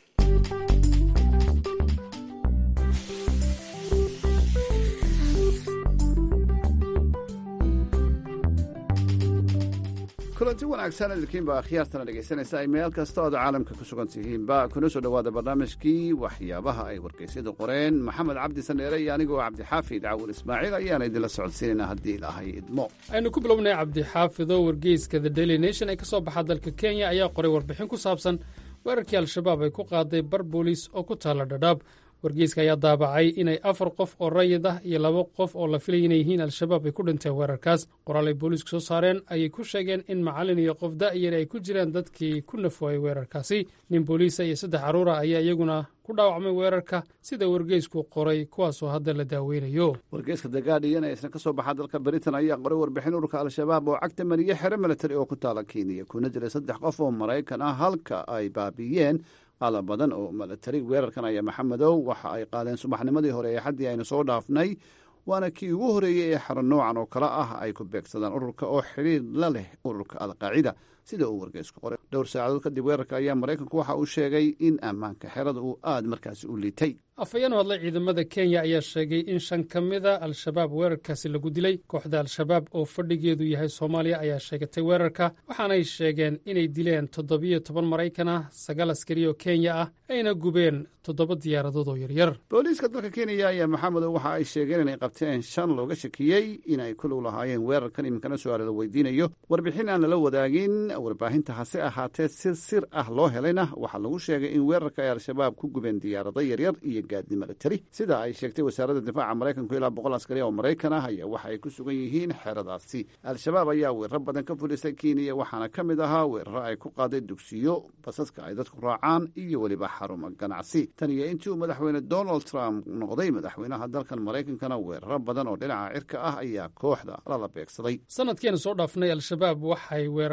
kulanti wanaagsan idinkiinba akhyaartana dhegaysanaysa ay meel kasta ood caalamka ku sugan tihiinba kuna soo dhowaada barnaamijkii waxyaabaha ay wargeysyadu qoreen maxamed cabdi sandheere iyo anigoo cabdixaafid cawur ismaaciil ayaana idinla socodsiinaynaa haddii ilaahay idmo aynu ku bilownay cabdixaafido wargeyska the daily nation ee ka soo baxa dalka kenya ayaa qoray warbixin ku saabsan weerarkii al-shabaab ay ku qaaday bar booliis oo ku taalla dhadhaab wargeyska ayaa daabacay inay afar qof oo rayid ah iyo laba qof oo la filaya inay yihiin al-shabaab ay ku dhinteen weerarkaas qoraal ay booliisku soo saareen ayay ku sheegeen in macallin iyo qof da'yar ay ku jiraan dadkii ku nafooyay weerarkaasi nin booliisa iyo saddex carruura ayaa iyaguna ku dhaawacmay weerarka sida wargeysku qoray kuwaasoo hadda la daaweynayo wargeyska the guardian ee isna ka soo baxa dalka britain ayaa qoray warbixin ururka al-shabaab oo cagta mariye xero milatari oo ku taala kenya kuna jira saddex qof oo maraykan ah halka ay baabi'iyeen qalab badan oo milatari weerarkan ayaa maxamedow waxa ay qaadeen subaxnimadii hore ee xaddii aynu soo dhaafnay waana kii ugu horreeyey ee xaro noocan oo kale ah ay ku beegsadaan ururka oo xidhiir la leh ururka alqaacida sida uu wargeysku qoray dhowr saacadood kadib weerarka ayaa maraykanku waxa uu sheegay in ammaanka xerada uu aad markaasi u liitay afhayeen u hadlay ciidamada kenya ayaa sheegay in shan ka mida al-shabaab weerarkaasi lagu dilay kooxda al-shabaab oo fadhigeedu yahay soomaaliya ayaa sheegatay weerarka waxaanay sheegeen inay dileen toddobiyo toban maraykan ah sagaal askari oo kenya ah ayna gubeen toddoba diyaaradood oo yaryar booliiska dalka kenya ayaa maxamedow waxa ay sheegeen inay qabteen shan looga shakiyey inay kulug lahaayeen weerarkan iminkana su-aala la weydiinayo warbixin aan lala wadaagin warbaahinta hase ahaatee sir sir ah loo helayna waxaa lagu sheegay in weerarka ay al-shabaab ku gubeen diyaarado yaryar iyo gaadi milatari sida ay sheegtay wasaaradda difaaca maraykanku ilaa boqol askari oo maraykan ah ayaa waxa ay ku sugan yihiin xeradaasi al-shabaab ayaa weeraro badan ka fulisay kenya waxaana ka mid ahaa weeraro ay ku qaaday dugsiyo basaska ay dadku raacaan iyo weliba xarumo ganacsi tan iyo intii uu madaxweyne donald trump noqday madaxweynaha dalkan maraykankana weeraro badan oo dhinaca cirka ah ayaa kooxda lala beegsaday sanadkeenu soo dhaafnay al-shabaab waxay weerartay saldhig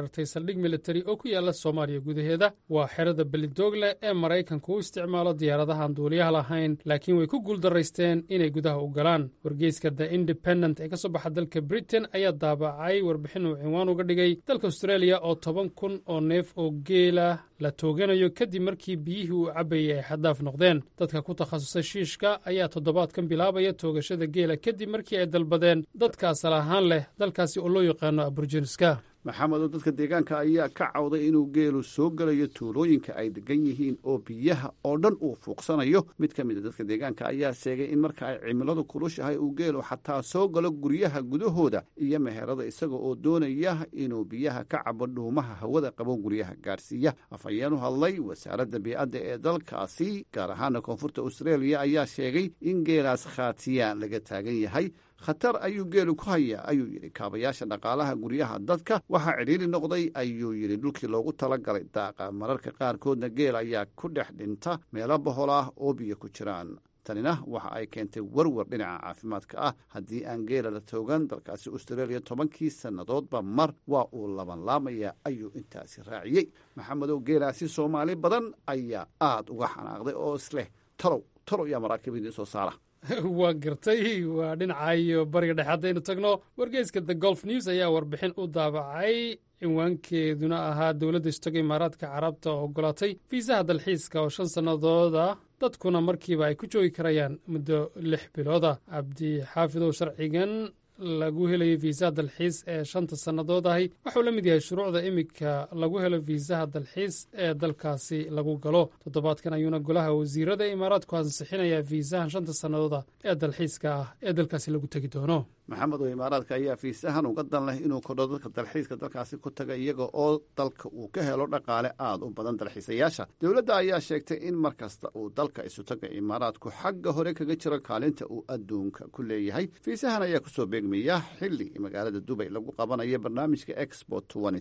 saldhig militari oo ku yaala soomaaliya gudaheeda waa xerada belidoogle ee maraykanku u isticmaalo diyaaradahaan duuliyaha lahayn laakiin way ku guuldaraysteen inay gudaha u galaan wargeyska the independent ee ka soo baxa dalka britain ayaa daabacay warbixin uu cinwaan uga dhigay dalka australia oo toban kun oo neef oo geela la tooganayo kadib markii biyihii uu cabbayay ay xaddaaf noqdeen dadka ku takhasusay shiishka ayaa toddobaadkan bilaabaya toogashada geela kadib markii ay dalbadeen dadka asal ahaan leh dalkaasi oo loo yaqaano aburjiniska maxamedo dadka deegaanka ayaa ka cawday inuu geelu soo gelayo tuulooyinka ay degan yihiin oo biyaha oo dhan uu fuuqsanayo mid ka mid a dadka deegaanka ayaa sheegay in marka ay cimiladu kulushahay uu geelu xataa soo galo guryaha gudahooda iyo meherada isaga oo doonaya inuu biyaha ka cabo dhuumaha hawada qabo guryaha gaarsiiya afhayeen u hadlay wasaaradda bii'adda ee dalkaasi gaar ahaana koonfurta austraeliya ayaa sheegay in geelaas khaatiyaan laga taagan yahay khatar ayuu geelu ku hayaa ayuu yidhi kaabayaasha dhaqaalaha guryaha dadka waxaa cidhiiri noqday ayuu yidhi dhulkii loogu talagalay daaqa mararka qaarkoodna geel ayaa ku dhex dhinta meelo bohol ah oo biyo ku jiraan tanina waxa ay keentay werwer dhinaca caafimaadka ah haddii aan geela la toogan dalkaasi austraeliya tobankii sannadoodba mar waa uu labanlaamaya ayuu intaasi raaciyey maxamedow geelaasi soomaali badan ayaa aad uga xanaaqday oo isleh talow talow yaa maraakiib idiin soo saara waa gartay waa dhinaca iyo bariga dhexe haddaynu tagno wargeyska the golf news ayaa warbixin u daabacay cinwaankeeduna ahaa dowladda istaga imaaraadka carabta oo ogolaatay fiisaha dalxiiska oo shan sannadooda dadkuna markiiba ay ku joogi karayaan muddo lix bilooda cabdi xaafidow sharcigan lagu helayo fiisaha dalxiis ee shanta sannadood ahi waxuu la mid yahay shuruucda iminka lagu helo fiisaha dalxiis ee dalkaasi lagu galo toddobaadkan ayuuna golaha wasiirada imaaraadku ansixinayaa fiisahan shanta sannadooda ee dalxiiska ah ee dalkaasi lagu tegi doono maxamed oo imaaraadka ayaa fiisahan uga dan leh inuu kodho dadka dalxiiska dalkaasi ku taga iyaga oo dalka uu ka helo dhaqaale aad u badan dalxiisayaasha dowladda ayaa sheegtay in mar kasta uu dalka isutaga imaaraadku xagga hore kaga jiro kaalinta uu adduunka ku leeyahay fiisahan ayaa kusoo beegmaya xili magaalada dubay lagu qabanayo barnaamijka expo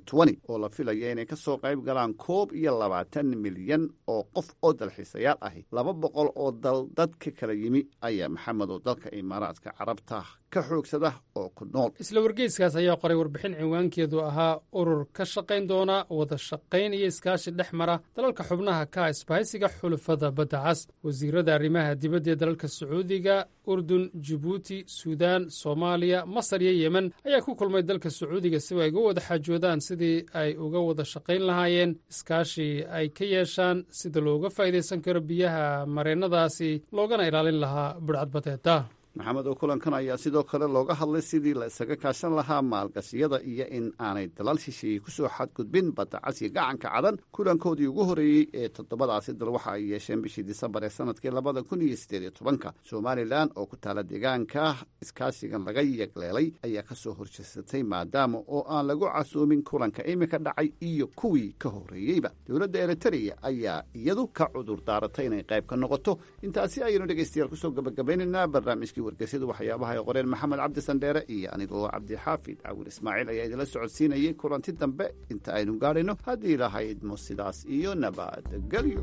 oo la filaya inay ka soo qayb galaan koob iyo labaatan milyan oo qof oo dalxiisayaal ahi laba boqol oo dal dadka kala yimi ayaa maxamed oo dalka imaaraadka carabta ka xoogsada oo ku nool isla wargeyskaas ayaa qoray warbixin cinwaankeedu ahaa urur ka shaqayn doona wada shaqayn iyo iskaashi dhex mara dalalka xubnaha ka isbahaysiga xulufada badda cas wasiirada arrimaha dibadda ee dalalka sacuudiga urdun jibuuti suudaan soomaaliya masar iyo yemen ayaa ku kulmay dalka sacuudiga si ay uga wada xaajoodaan sidii ay uga wada shaqayn lahaayeen iskaashi ay ka yeeshaan sida looga faa'iidaysan karo biyaha mareennadaasi loogana ilaalin lahaa budhcadbadeeda maxamed oo kulankan ayaa sidoo kale looga hadlay sidii la isaga kaashan lahaa maalgashiyada iyo in aanay dalal shisheeye kusoo xadgudbin badda casya gacanka cadan kulankoodii ugu horreeyey ee toddobadaasi dal waxa ay yeesheen bishii disembar ee sanadkii labada kun iyo siddeed iyo tobanka somalilan oo ku taala deegaanka iskaashigan laga yegleelay ayaa ka soo horjeesatay maadaama oo aan lagu casuumin kulanka iminka dhacay iyo kuwii ka horreeyeyba dowladda eritereya ayaa iyadu ka cudur daaratay inay qayb ka noqoto intaasi ayaynu dhegeystayaal kusoo gabagabaynaynaa barnaamijkii wargeysyadu waxyaabaha ay qoreen maxamed cabdi sandheere iyo anigoo cabdixaafid cawil ismaaciil ayaa idinla socodsiinayay kulanti dambe inta aynu gaadhayno haddii lahaydmo sidaas iyo nabadgelyo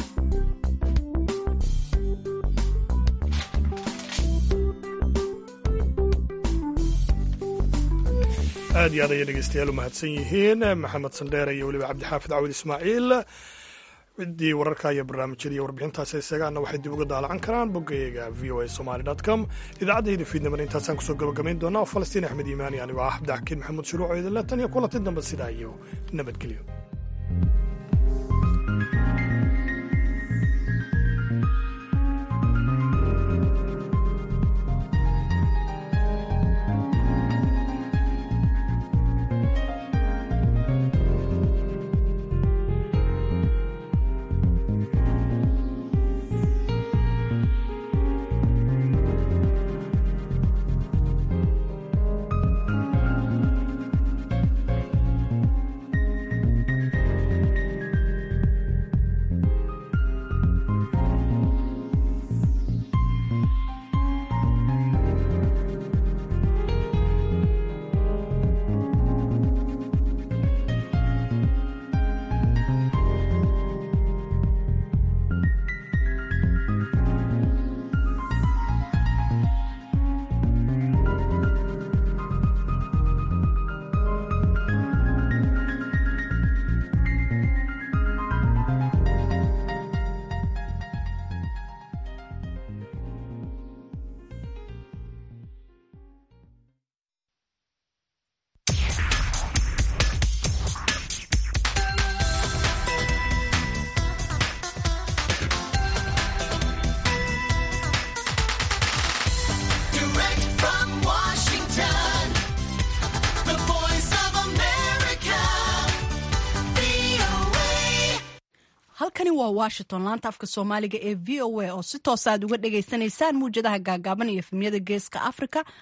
aad iyo aad ayay dhegeystayaal u mahadsan yihiin maxamed sandheere iyo weliba cabdixaafid cawil ismaaciil ciddii wararka iyo barnaamijyada iyo warbixintaasi isagaana waxay dib uga daalacan karaan boggayaga v o a somali com idaacadda fiidnimana intaasaan kusoo gabagabayn doonaa falastiin axmed iimaani anigoo ah cabdixakiin maxamuud shuruuco idinle tan iyo kulanti dambe sidaa iyo nabadgelyo halkani waa washington laanta afka soomaaliga ee v o a oo si toosa aad uga dhagaysanaysaan muwjadaha gaagaaban iyo efemyada geeska africa